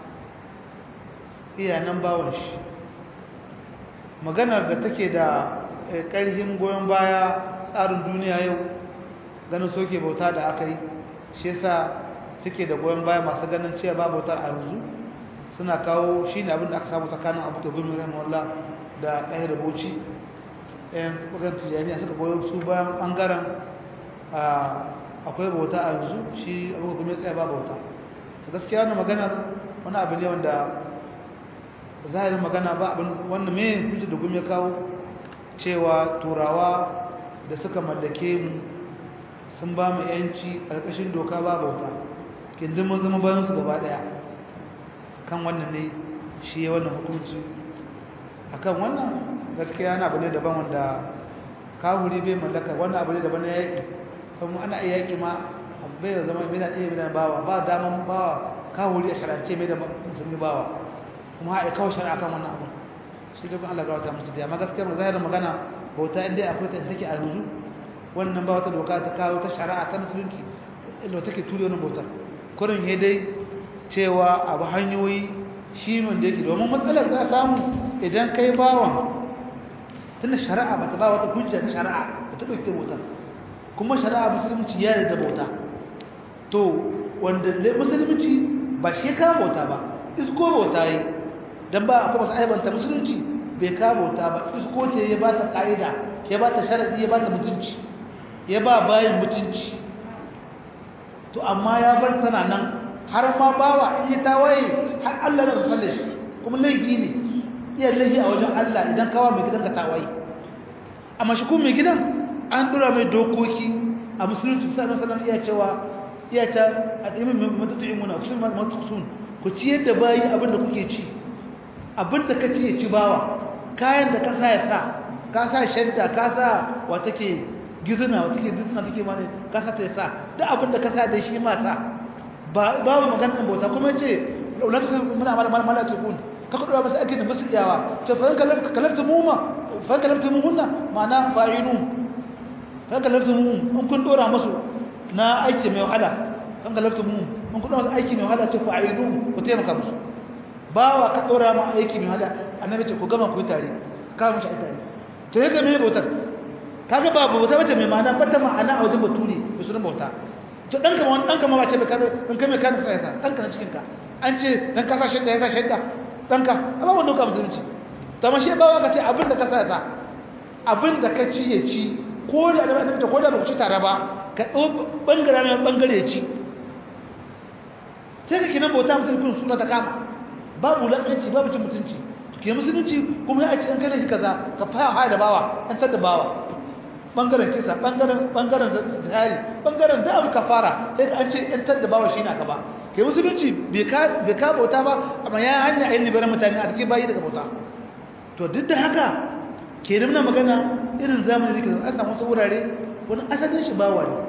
iyanan bawon shi maganar da take da ƙarfin goyon baya tsarin duniya yau ganin soke bauta da aka yi shi yasa suke da goyon baya masu ganin cewa ba bautar a yanzu suna kawo shi ne abin da aka samu tsakanin abu da gumi ran walla da ɗaya da bauchi ɗayan ɓagan tijaniya suka goyo su bayan ɓangaren akwai bauta a yanzu shi abu da gumi tsaye ba bauta ta gaskiya wani maganar wani abu ne wanda zahirin magana ba abin wannan me hujjar da gumi ya kawo cewa turawa da suka mallake mu sun ba mu yanci ƙarƙashin doka ba bauta kindin mun zama bayan su gaba ɗaya kan wannan ne shi ya wannan hukunci akan wannan gaskiya yana abu ne daban wanda kawuri bai mallaka wannan abu ne daban na yaƙi kuma ana iya yaƙi ma bai da zama mina iya mina bawa ba daman bawa kawuri a sharance mai da musulmi bawa kuma haɗe kawo shari'a kan wannan abu shi da Allah ga wata musu da amma gaskiya mu zahirin magana bauta inda akwai ta take a yanzu wannan ba wata doka ta kawo ta shari'a ta musulunci inda take ture wannan bautar kurin ya dai cewa abu hanyoyi shi wanda yake domin matsalar za a samu idan kai bawan tunda shari'a ba ta ba wata hujja ta shari'a ba ta ɗauke bauta kuma shari'a musulunci ya da bauta to wanda musulunci ba shi ka bauta ba isko bauta yi don ba a kuma su aibanta musulunci bai ka bauta ba isko ce ya ba ta ƙa'ida ya ba ta sharaɗi ya ba ta mutunci ya ba bayan mutunci to amma ya bar tana nan har ma bawa in yi tawaye har Allah na kalle shi kuma laifi ne iya laifi a wajen Allah idan kawa mai gidan ka tawaye amma shi kuma mai gidan an dora mai dokoki a musulunci sallallahu alaihi wasallam iya cewa iya ta atimin matutu'imuna kusun matutusun ku ciyar da bayi abinda kuke ci abinda ka ci ya ci bawa kayan da ka sa ya sa ka sa shadda ka sa wa take gizina wa take gizina take ma ne ka sa ta ya sa duk abinda ka sa da shi ma sa babu maganar bauta kuma ce laulatu muna mala mala mala tukun ka kudu ba su ake da basu iyawa to fa kalafta kalafta mu ma fa kalafta mu hunna ma'ana fa'inu fa kalafta mu in kun dora musu na aiki mai wahala fa kalafta mu in kun dora musu aiki mai wahala to fa'inu ku taimaka musu bawa ka dora ma aiki mai wahala annabi ce ku gama ku tare ka mu shi tare to yake mai bautar kaga ba bauta bace mai ma'ana fata ma'ana a wajen baturi da sunan bauta to dan kama wani dan kama ba ce ba kabe in kame ka nasa yasa dan ka na cikin ka an ce dan ka sa shedda yasa shedda dan ka amma wanda ka musulunci to amma shi ba ka ce abin da ka sa yasa abin da ka ci ya ci ko da da ta ko da ba ku ci tare ba ka dau bangare ne bangare ya ci sai ka kinan bauta musulunci suna ta kama babu ladanci babu cin mutunci ke musulunci kuma ya ce an kai shi kaza ka fara da bawa an tada bawa bangaren kisa bangaren bangaren zahari bangaren da abu kafara sai ka an ce yan tadda bawa shi na ka ba kai musulunci bai ka bai ka bauta ba amma ya hanya ayin libaran mutane a cikin bayi daga bauta to duk da haka ke nuna magana irin zamani da an samu wasu wurare wani asalin shi bawa ne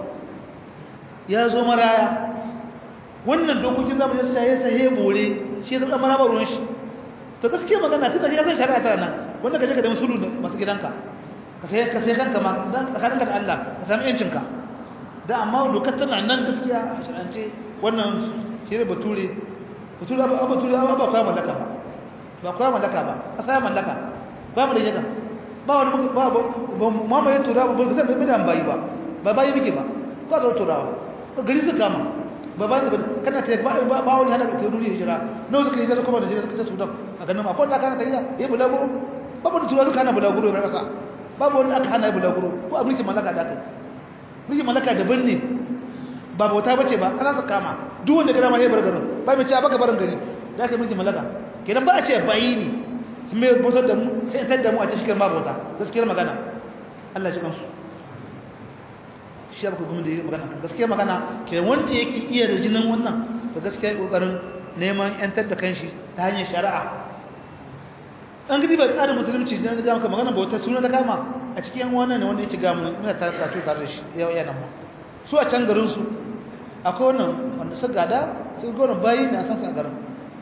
ya zo maraya wannan dokokin zamani ya saye saye bore shi ya zama maraba ruwan shi to gaskiya magana tunda shi ya san shari'a ta nan wanda ka je ka da musulu masu gidanka ka sai ka sai kanka ma dan tsakaninka da Allah ka samu yancin ka da amma dokar tana nan gaskiya a shirance wannan shirye bature bature ba bature ba ba kwa mallaka ba ba kwa mallaka ba kasa mallaka ba mu da yaka ba wani ba ba ma ba tura ba ba zai bai da bayi ba ba bayi muke ba ba da turawa gari su kama ba ba kana ta ba ba wani hana ka turu hijira nawa suka hijira kuma da hijira suka ta sudan a ganin ma ko da kana ta yi ya bulaguro ba ba da tura suka hana bulaguro ba kasa babu wani aka hana bulaguro ko a mulkin mallaka da aka mulkin mallaka daban ne ba bauta bace ba ana su kama duk wanda gara ma ya bar garin ba mai ce baka barin gari da aka mulkin mallaka kenan ba a ce bayi ne sun mai bautar da mu sai tar da mu a cikin ma bauta gaskiyar magana Allah ya ji kansu shi abu kuma da yake magana kan gaskiyar magana kenan wanda yake iya da jinin wannan da gaskiya kokarin neman yantar da kanshi ta hanyar shari'a an gidi ba tsarin musulunci da ga maka magana bauta suna da kama a cikin wannan ne wanda yake ga mu muna tare da tare da shi yau yana mu su a can garin su akwai wannan wanda su gada su ga wannan bayi na san sa garin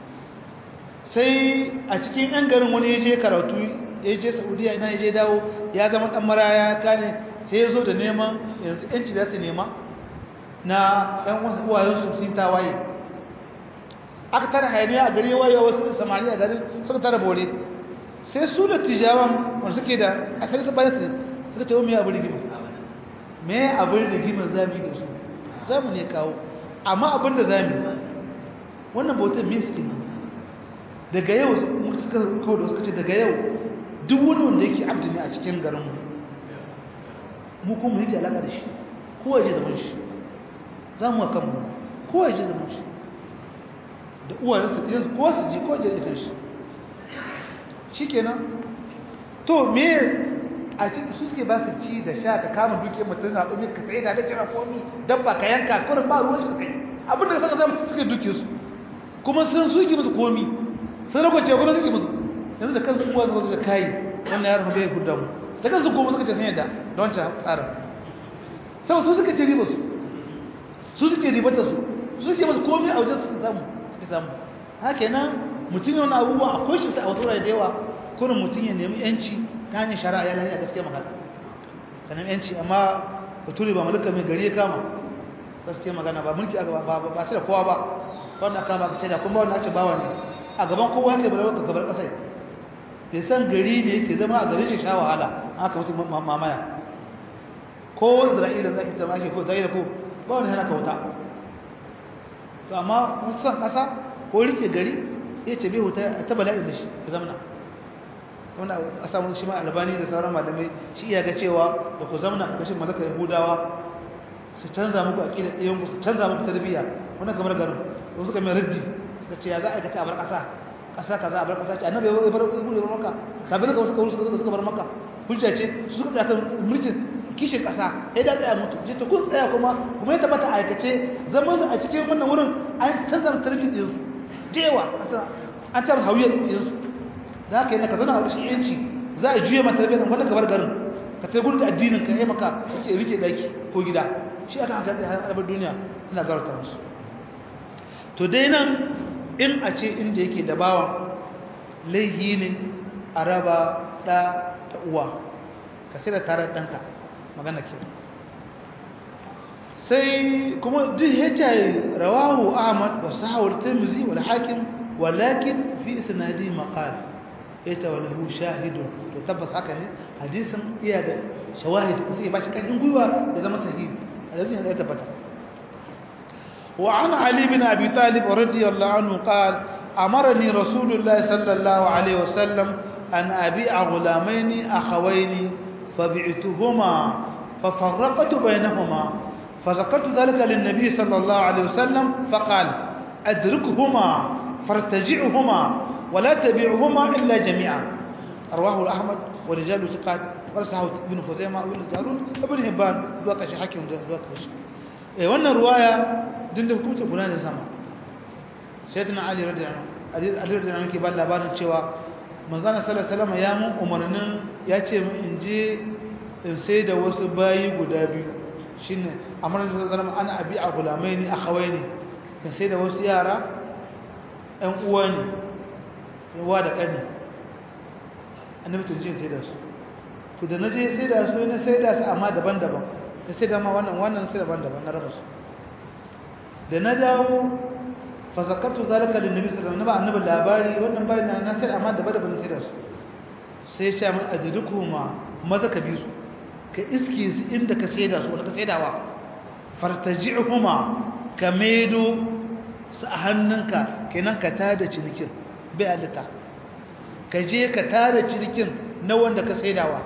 sai a cikin yan garin wani ya je karatu ya je Saudiya ina ya je dawo ya zama dan maraya kane sai ya zo da neman yanzu yanci da su nema na yan wasu uwayen su sun tawaye aka tara hayaniya a gari waye wasu samari a garin suka tara bore sai su da tijawan wanda suke da asali su bayan su suka ce wa me abu rigima me abin rigima zami da su zamu ne kawo amma abin da zami wannan bautar miskin daga yau muka suka kawo da suka ce daga yau duk wani wanda yake abdi ne a cikin garin mu mu kuma yake alaka da shi kowa ya je zaman shi za mu kan mu kowa ya je zaman shi da uwayensa ɗiyansu kowa su je kowa ya je da shi shi kenan to me a cikin su suke ba su ci da sha ka kama dukiyar mutum na ɗauki ka tsaye da da cira komi dabba ka yanka kurin ba ruwan shi kai abin da ka saka zama suke duke su kuma sun suke musu komi sun rakwace kuma suke musu yanzu da kansu uwa zuwa da kayi wannan yaron bai gudda mu da kansu kuma suka ce sun yadda da wancan tsarin sau su suka ce riba su su suke ribata su su suke masu komai a wajen suka samu suka samu haka nan mutum yana abubuwa akwai shi a wasu da yawa kurin mutum ya nemi yanci ta hanyar shari'a yana yi a gaskiya magana kanan yanci amma bature ba malaka mai gari ya kama gaskiya magana ba mulki aka ba ba da kowa ba wanda aka kama ka shaida kuma wanda ake bawa ne a gaban kowa yake bala ka gabar kasai bai san gari ne yake zama a garin shi sha wahala aka mutu mamaya ko isra'ila za ki zama ake ko zai da ko ba wani hana ka wuta to amma wasu san kasa ko rike gari ya ce bai wuta ta bala'in da shi ya zamana wanda a samu shi ma albani da sauran malamai shi iya ga cewa da ku zamana a ƙarshen malaka yahudawa su canza muku aƙidar ɗayanku su canza muku tarbiyya wannan kamar garin ko suka mai raddi suka ce ya za a aikata a bar ƙasa ƙasa kaza a bar ƙasa ce annabi ya bar ya bar maka kafin suka suka suka suka bar maka hujja ce su suka tsaya kan mulkin kishin ƙasa sai da tsaya mutu ce to kun tsaya kuma kuma ya tabbata aikace zaman a cikin wannan wurin an canza tarbiyyar ɗinsu jewa an canza hauyar ɗinsu za ka yi na ka zana a rashin yanci za a juya mata tarbiyyar wanda ka bar garin ka ta gudu da addinin ka yi maka suke rike daki ko gida shi aka haka zai harbar duniya suna garauta musu to dai nan in a ce inda yake da bawan laihi ne a raba ɗa da uwa ka sai da tare ɗanka magana ke sai kuma duk ya ce rawahu ahmad wa sahawar tirmizi wal hakim walakin fi isnadi maqal ita wa lahu shahidun to tabbas haka ne hadisin iya da shawahid sai ba shi kashin gwiwa ya zama sahihi hadisin ya tabbata وعن علي بن أبي طالب رضي الله عنه قال أمرني رسول الله صلى الله عليه وسلم أن أبيع غلامين أخوين فبعتهما ففرقت بينهما فذكرت ذلك للنبي صلى الله عليه وسلم فقال أدركهما فارتجعهما ولا تبيعهما إلا جميعا رواه الأحمد ورجال ثقات ورسحه ابن خزيمة وابن جارون ابن هبان دوكش حكيم دوكش eh wannan ruwaya din da hukunta guda ne sama sayyidina ali radiyallahu anhu ali radiyallahu anhu ke ba labarin cewa manzon sallallahu alaihi wasallam ya mun umarnin ya ce mun in je in sai da wasu bayi guda biyu shine amran sallallahu alaihi wasallam ana abi a gulamaini akhawaini in sai da wasu yara ɗan uwa ne yawa da ƙani annabi tun jin sai da su to da naje sai da su ne sai da su amma daban-daban da sai da ma wannan wannan sai daban-daban na raba su da na dawo fa zakartu zalika lin nabi sallallahu alaihi wasallam annabi labari wannan bayan na na sai amma daban-daban sai da su sai ya ce min ajrikuma maza ka bi su ka iske su inda ka sai da su wanda ka sai dawa fartaji'huma ka medo su a hannunka kenan ka tada cinikin bai halitta ka je ka tada cinikin na wanda ka saidawa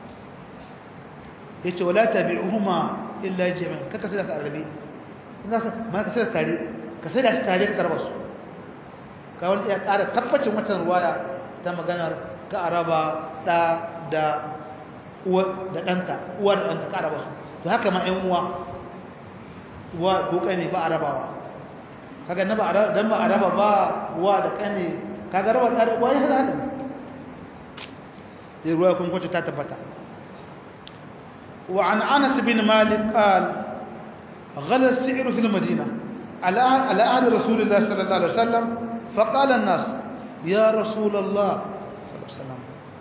ya ce wala tabi'uhuma illa jami'an kaka sai da ka arabe mana ka sai da tare ka sai da tare ka karba su ka wani ya ƙara tabbacin watan ruwaya ta maganar ka araba ɗa da uwa da ɗanka uwa da ɗanka ka araba su to haka ma ƴan uwa uwa ko ne ba arabawa kaga na ba dan ba araba ba uwa da kane kaga raba da uwa ya hada hada dai ruwa kun kwace ta tabbata wa an Anas bin Malik qal غلى السعر في المدينة على على عهد رسول الله صلى الله عليه وسلم فقال الناس يا رسول الله صلى الله عليه وسلم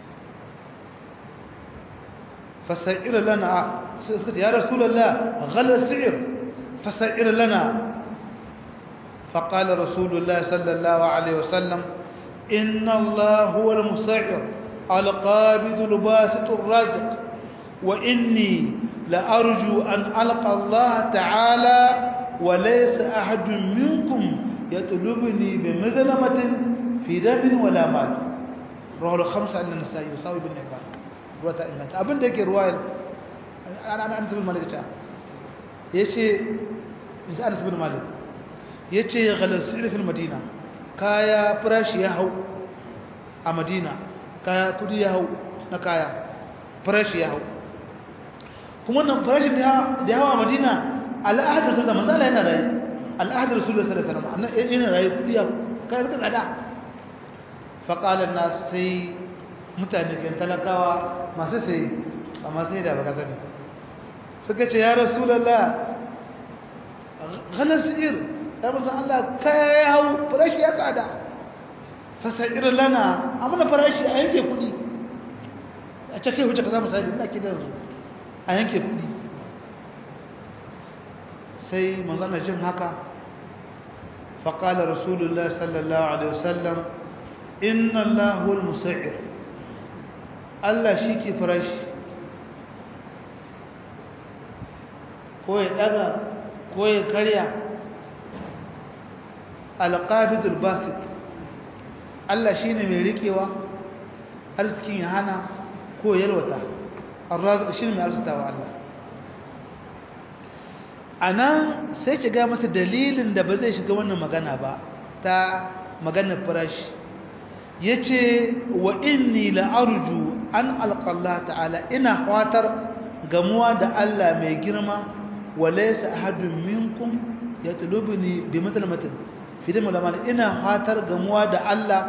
فسعر لنا يا رسول الله غلى السعر فسعر لنا فقال رسول الله صلى الله عليه وسلم إن الله هو المسعر القابض الباسط الرازق وإني لأرجو أن ألقى الله تعالى وليس أحد منكم يطلبني بمظلمة في دم ولا مال رواه الخمسة عن النسائي يساوي بن حبان رواية إمام أبن ديك رواية أنا أنا أنس بن مالك جاء يشي أنس بن مالك ya ce ya galasir fil madina kaya farashi ya hau a madina kaya kudi ya hau na kaya farashi ya hau kuma nan farashin da ya hau a madina al'adar su da manzala yana rayu al'adar su da sallallahu alaihi wasallam yana rayu kudi ya kaya suka tsada faƙalar nasu sai mutane kan talakawa masu sai a masu da baka sani suka ce ya rasulallah galar si'ir ya musan Allah kaya ya hau farashi ya tsada fasa'ir lana a mana farashi a yanke kudi a cakai wuce ka za mu sadi ina kidan su a yanke kudi sai manzana jin haka faƙalar rasulullah sallallahu alaihi wasallam inna allahul musa'ir Allah shi ke farashi ko ya daga ko ya karya alqabidul basit Allah shine mai rikewa arzikin ya hana ko yalwata arrazik shine mai arzitawa Allah anan sai ki ga masa dalilin da ba zai shiga wannan magana ba ta maganar farashi yace wa inni la arju an alqallah ta'ala ina fatar gamuwa da Allah mai girma walaysa ahadun minkum yatlubuni bi mathalmatin fi da malama ina fatar gamuwa da Allah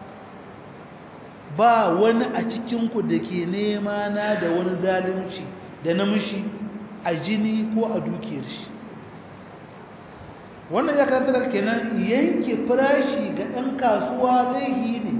ba wani a cikin ku dake nema na da wani zalunci da namshi a jini ko a dukiyar shi wannan ya karanta da kenan yanke farashi ga ɗan kasuwa laihi ne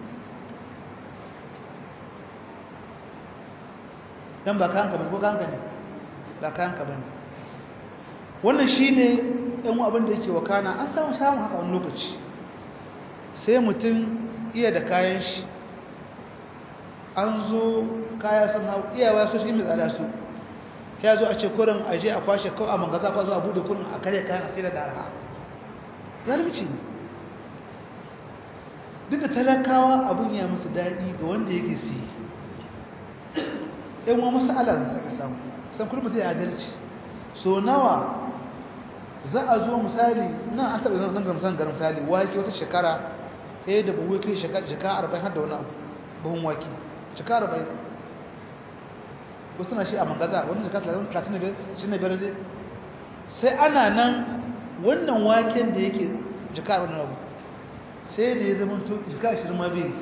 dan ba kanka bane ko kanka ne ba kanka bane wannan shine ɗan abin da yake wakana an samu samu haka wani lokaci sai mutum iya da kayan shi an zo kaya sun hau iyawa su shi mai tsada su ya zo a ce kurin aje a kwashe kawai a mangaza kwa zo a bude kurin a kare kayan a sai da arha zalunci ne duk da talakawa abin ya musu daɗi ga wanda yake siye yan wa masala da suka samu san kurma zai adalci so nawa za a zo misali nan an taɓa zan ga misalin garin misali wake wata shekara ɗaya da buhu kai shekara arba'in har da wani abu buhun wake shekara arba'in wasu na shi a mangaza wani shekara talatin da biyar shi ne biyar dai sai ana nan wannan waken da yake shekara wani abu sai da ya zama to jika ashirin ma bai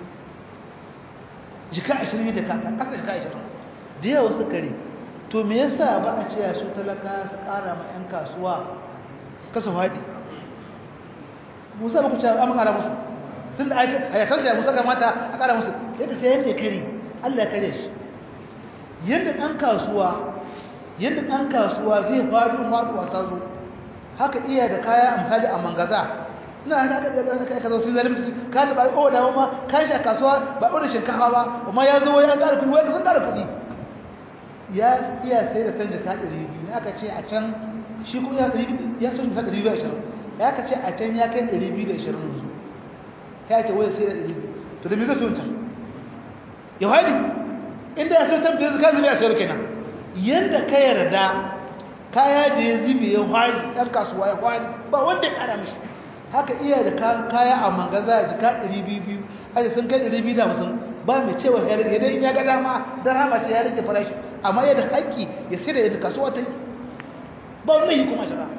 jika ashirin da kasa kasa jika ashirin da yawa su kare to me yasa ba a ce su talaka su kara ma 'yan kasuwa kasa faɗi musa ba ku ce an kara musu tun da a yakan da musa kamata a kara musu yadda sai yadda ya kare allah ya kare shi yadda ɗan kasuwa yadda ɗan kasuwa zai faɗi faɗuwa ta zo haka iya da kaya a misali a mangaza ina haka aka aka aka zo sun zalimci ka da ba o da ma kan shi a kasuwa ba o da shinkafa ba amma ya zo ya ƙara kuɗi wai ka san ƙara kuɗi ya iya sai da canja ka ɗari biyu aka ce a can shi kuma ya ɗari biyu ya so shi ɗari biyu da ashirin ya ka ce a can ya kai ɗari biyu da ashirin yanzu ya ce wai sai da ɗari biyu to da me zai so wancan ya haɗi inda ya so tambayar zaka zube a sayar kenan yanda ka yarda kaya da ya zube ya haɗi ɗan kasuwa ya haɗi ba wanda ya ƙara mishi haka iya da kaya a mangaza ya jika 200 aje sun kai 250 ba mai cewa ya rage dai ya ga dama dan rama ce ya rage farashi amma yadda haƙƙi ya sirra yadda kasuwa ta yi ba wani yi kuma shara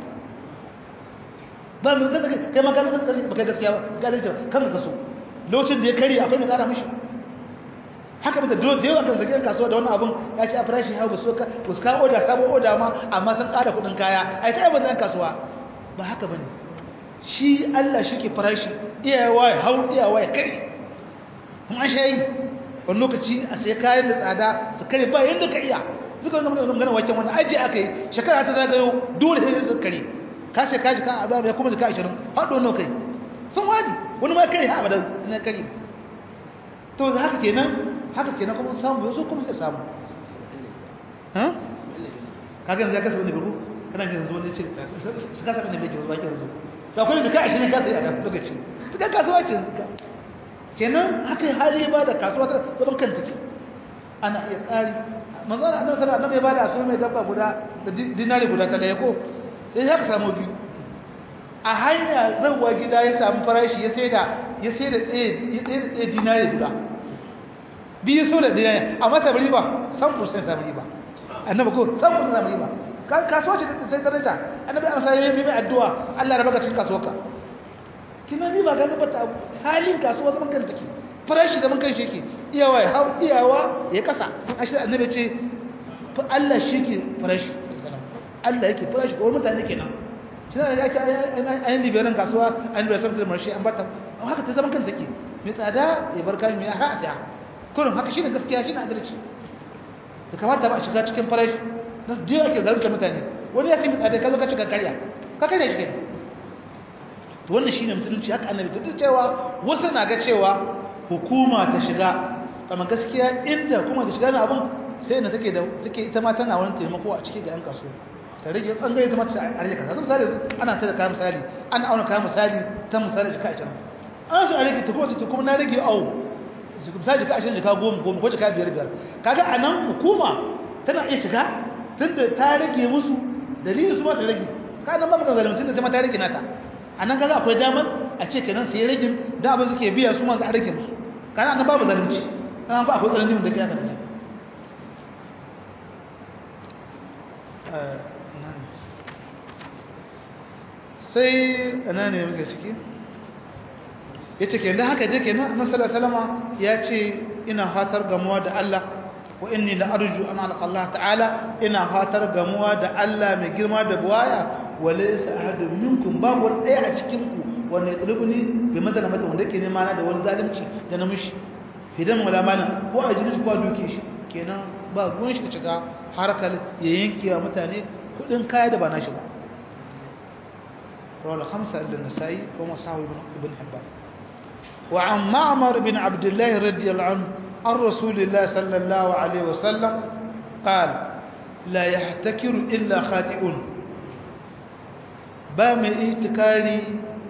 ba mai gaza kai ma gaza gaza ba kai gaskiya ba gaza ta kan kaso lokacin da ya kare akwai mai ƙara mishi haka mata da yawa kan zage kasuwa da wannan abun ya ce a farashi hau ba su ka ba su kawo oda sabon oda ma amma sun ƙara kuɗin kaya ai ta yi bazan kasuwa ba haka bane shi Allah shi ke farashi iyawa ya hau iyawa ya kare kuma an shayi wani lokaci a sai kayan da tsada su kare ba yadda ka iya suka wani gana gana waken wani aji aka yi shekara ta zagayo dole sai su kare ka sai kaji ka abu ya kuma jika ashirin haɗo nawa kai sun wani wani ma kare ha abada na kare to haka kenan haka kenan kuma samu yanzu kuma ya samu kaga yanzu ya kasa wani gabu kana jin zuwa ne ce su kasa wani bai ke zuwa yanzu to akwai jika ashirin ka sai a kan lokaci ta kasuwa ce yanzu ka kenan haka hali ba da kasuwa ta zaman kan take ana iya tsari manzana annabi sallallahu alaihi wasallam ya bada aso mai dabba guda da dinari guda ta daya ko sai ya samu biyu a hanya zawwa gida ya samu farashi ya saida ya saida tsaye ya tsaye tsaye dinari guda biyu so da dinari amma ta riba san percent ta riba annabi ko san percent ta riba kasuwa ce ta sai daraja annabi an sai mai mai addu'a Allah ya rabaka cikin kasuwarka kina ni ba ga gaba ta halin kasuwa zaman kan take farashi da man kan shi yake iyawa ya hau iyawa ya kasa ashi annabi ce fa Allah shi ke farashi Allah yake farashi ko mutane kenan shi ne yake ayin liberan kasuwa an da san marshi an bata haka ta zaman kan take mai tsada ya bar kan mai har a kullum haka shine gaskiya shine adalci da kamata ba a shiga cikin farashi na diya ake zalunta mutane wani ya sai mai tsada ka zo ka cika karya ka karya shi kenan to wannan shine musulunci haka annabi ta cewa wasu na ga cewa hukuma ta shiga amma gaskiya inda kuma ta shiga na abun sai na take da take ita ma tana wani taimako a cikin ga yan kasuwa ta rage bangare ta mata a rage kaza misali ana sai da kayan misali an auna kayan misali ta misali jika 20 an shi a rage ta kuma ta kuma na rage au misali jika 20 jika 10 10 ko jika 5 5 kaga anan hukuma tana iya shiga tunda ta rage musu dalilin su ma ta rage kana ba maka zalunci da sai ma ta rage nata anan kaga akwai damar a ce kenan sai rage da abin suke biya su ma za a rage musu kana anan babu zalunci kana ba akwai zalunci da kai aka rage sai ana ne muke ciki ya ce kenan haka je kenan annabi salama ya ce ina fatar gamuwa da Allah wa inni la arju an alqa Allah ta'ala ina fatar gamuwa da Allah mai girma da buwaya wa laysa ahadun minkum babu wani ɗaya a cikin ku wanda ya tsirubuni bi madana mata wanda ke nema na da wani zalunci da na mushi fidan wala mana ko a jini ko a duke shi kenan ba ruwan shi shiga harkar ya yanke wa mutane kudin kaya da ba na shi ba rawar hamsa da nasa'i ko masahu ibn hibban wa an ma'amar bin abdullahi radiyallahu anhu an rasulillah sallallahu alaihi wasallam قال لا يحتكر إلا خاطئون ba mai ihtikari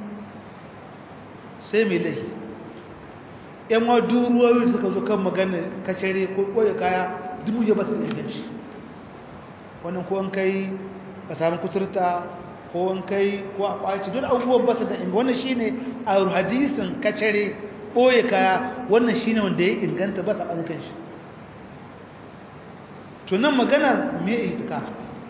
sai mai laifi yan wa duruwoyi suka zo kan magana kacere ko koya kaya dubu ya ba su da inganci wannan ko an kai ka samu kuturta ko an kai ko a kwaci duk abubuwan ba su da inganci wannan shine a hadisin kacere koya kaya wannan shine wanda ya inganta ba su an kan shi to nan magana me ihtikar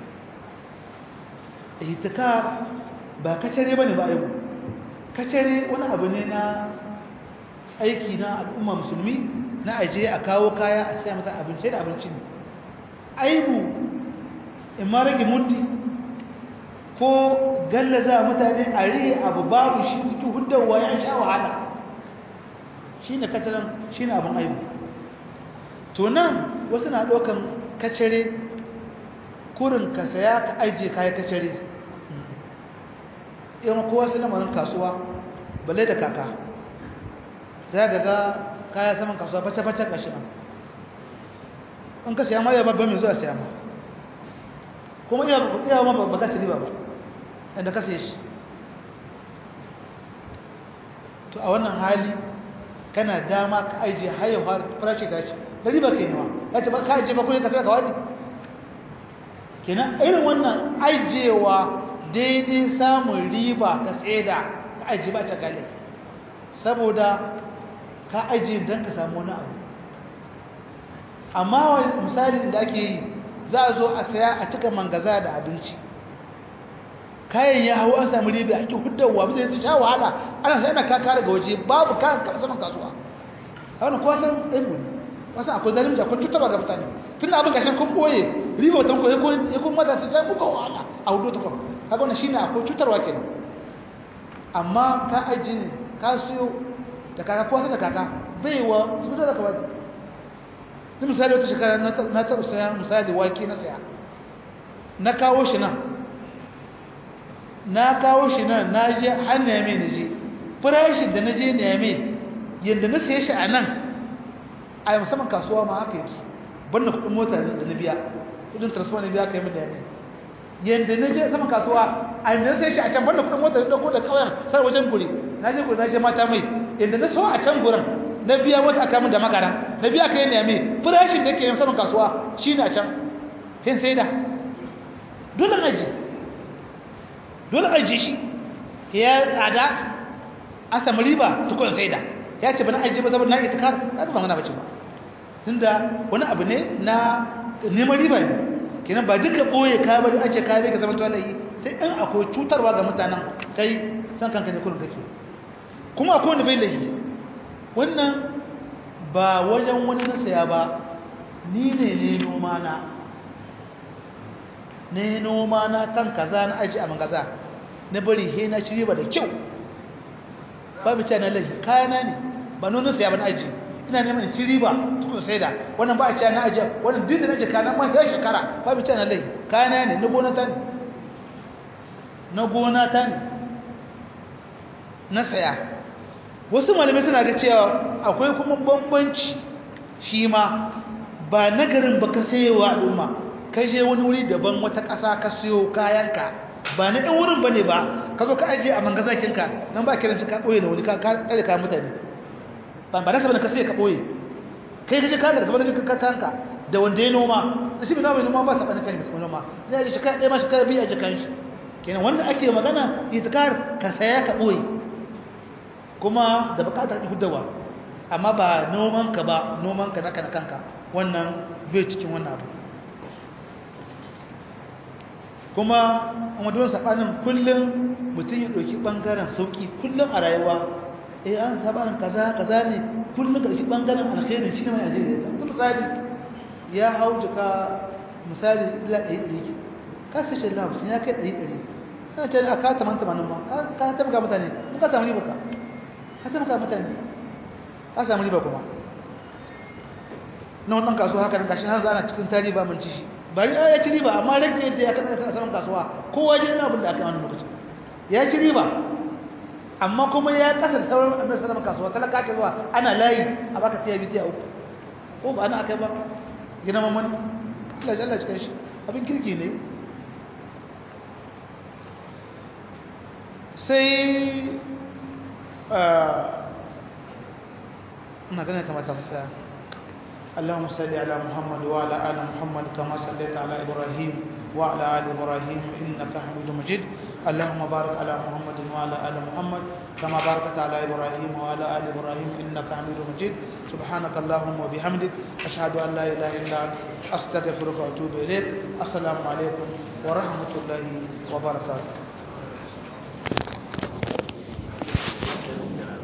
ihtikar ba kacare bane ba aibu kacare wani abu ne na aiki na al'umma musulmi na aje a kawo kaya a sai mata abinci da abinci ne aibu in ma rage mutti ko gallaza mutane a rihe abu babu shi ki huddawa ya sha wahala shine kataran shine abin aibu to nan wasu na ɗaukan kacare kurin ka saya ka ajiye kaya kacare yawan kowa su lamarin kasuwa balle da kaka za ga ga kaya saman kasuwa face-face kashi nan in ka siya ma ya babban mai zuwa siya ma kuma iya ma ba za ci riba ba yadda ka siya shi to a wannan hali kana dama ka ajiye hayar farashi ta ce da riba ke nawa ya ce ba ka ajiye ba kuma ka sai ka wani kenan irin wannan ajiyewa daidai samun riba ka tseda ka ajiye ba cakale saboda ka ajiye don ka samu wani abu amma wani misali da ake yi za a zo a saya a cika mangaza da abinci kayan ya hau an samu riba ake hudawa ba zai sha wahala ana sai ana kaka daga waje babu kayan kasa saman kasuwa a wani kowa san ilmu ne wasu akwai zalimci akwai tutarwa ga mutane tun abin gashin kun boye riba wata ko ya kun mata ta sai kuka wahala a hudu ta kuma kaga wannan shine akwai cutarwa kenan amma ka aji ka siyo da kaka ko da kaka baiwa su da kaka ni misali wata shekara na taɓa saya misali wake na saya na kawo shi nan na kawo shi nan na je har neme na je farashin da na je neme yadda na saye shi a nan a musamman kasuwa ma haka yake banda kuɗin mota da na biya kuɗin transfer na biya ka yi min neme yadda na je saman kasuwa a yadda sai shi a can banda kudin motar dauko da kauyen sar wajen guri na je guri na je mata mai yadda na so a can gurin na biya wata aka min da magara na biya kai ne mai farashin da ke yin saman kasuwa shine a can hin sai da dole aji dole aji shi ya tsada an samu riba tukun sai da ya ce bana aji ba saboda na itikar ka ba mana bace ba tunda wani abu ne na neman riba ne kenan ba duka boye ka bari ake ka bai ka zama tuwalayi sai in akwai cutarwa ga mutanen kai san kanka ne kullum kake kuma akwai wanda bai lahi wannan ba wajen wani na saya ba ni ne ne noma na ne noma na kan kaza na aji a mangaza na bari he na ci riba da kyau ba mu na lahi kayana ne ba nonon saya ba na aji ina neman ci riba tukun sai da wannan ba a ci na aji wannan duk da na jika na mai shekara ba mu na lahi kayana ne na gona ta ne na gona ta ne na saya wasu malamai suna ga cewa akwai kuma bambanci shi ma ba nagarin ba ka sayewa al'umma ka je wani wuri daban wata ƙasa ka siyo kayanka ba na ɗan wurin ba ne ba ka zo ka ajiye a mangazakinka nan ba kiranci ka ɓoye da wani ka tsare kayan mutane ba ba nasa ba ka sai ka ɓoye kai ka je kayan daga bangajin ka kanka da wanda ya noma da shi bai noma noma ba sa ɓanin kan mutum noma ina da shekara ɗaya ma shekara biyu a jikan shi kenan wanda ake magana itikar ka saya ka ɓoye kuma da bukatar hudawa amma ba noman ka ba noman ka naka na kanka wannan bai cikin wannan abu kuma a maduwar saɓanin kullum mutum ya ɗauki ɓangaren sauƙi kullum a rayuwa eh an saɓanin kaza kaza ne kullum ka ɗauki ɓangaren alkhairin shi ne mai ajiyar ta misali ya hau jika misali ila ɗari ɗari ka sai shi lafi ya kai ɗari ɗari kana ce a ka taman tamanin ma ka tabbaka mutane ka samu riba ka ka taimaka mutane ka samu riba kuma na wannan kasuwa haka nan gashi har ana cikin tari ba mun ci shi bari ya ci riba amma rage yadda ya kasa a saman kasuwa kowa ji ina abin da aka yi wannan lokacin ya ci riba amma kuma ya kasa sauran annabi sallallahu kasuwa talaka ke zuwa ana layi a baka tiya biyu tiya uku ko ba ana akai ba gina mamman Allah ya Allah cikin shi abin kirki ne sai ina ganin kamata mu tsaya اللهم صل على محمد وعلى ال محمد كما صليت على ابراهيم وعلى ال ابراهيم انك حميد مجيد اللهم بارك على محمد وعلى ال محمد كما باركت على ابراهيم وعلى ال ابراهيم انك حميد مجيد سبحانك اللهم وبحمدك اشهد ان لا اله الا انت استغفرك واتوب اليك السلام عليكم ورحمه الله وبركاته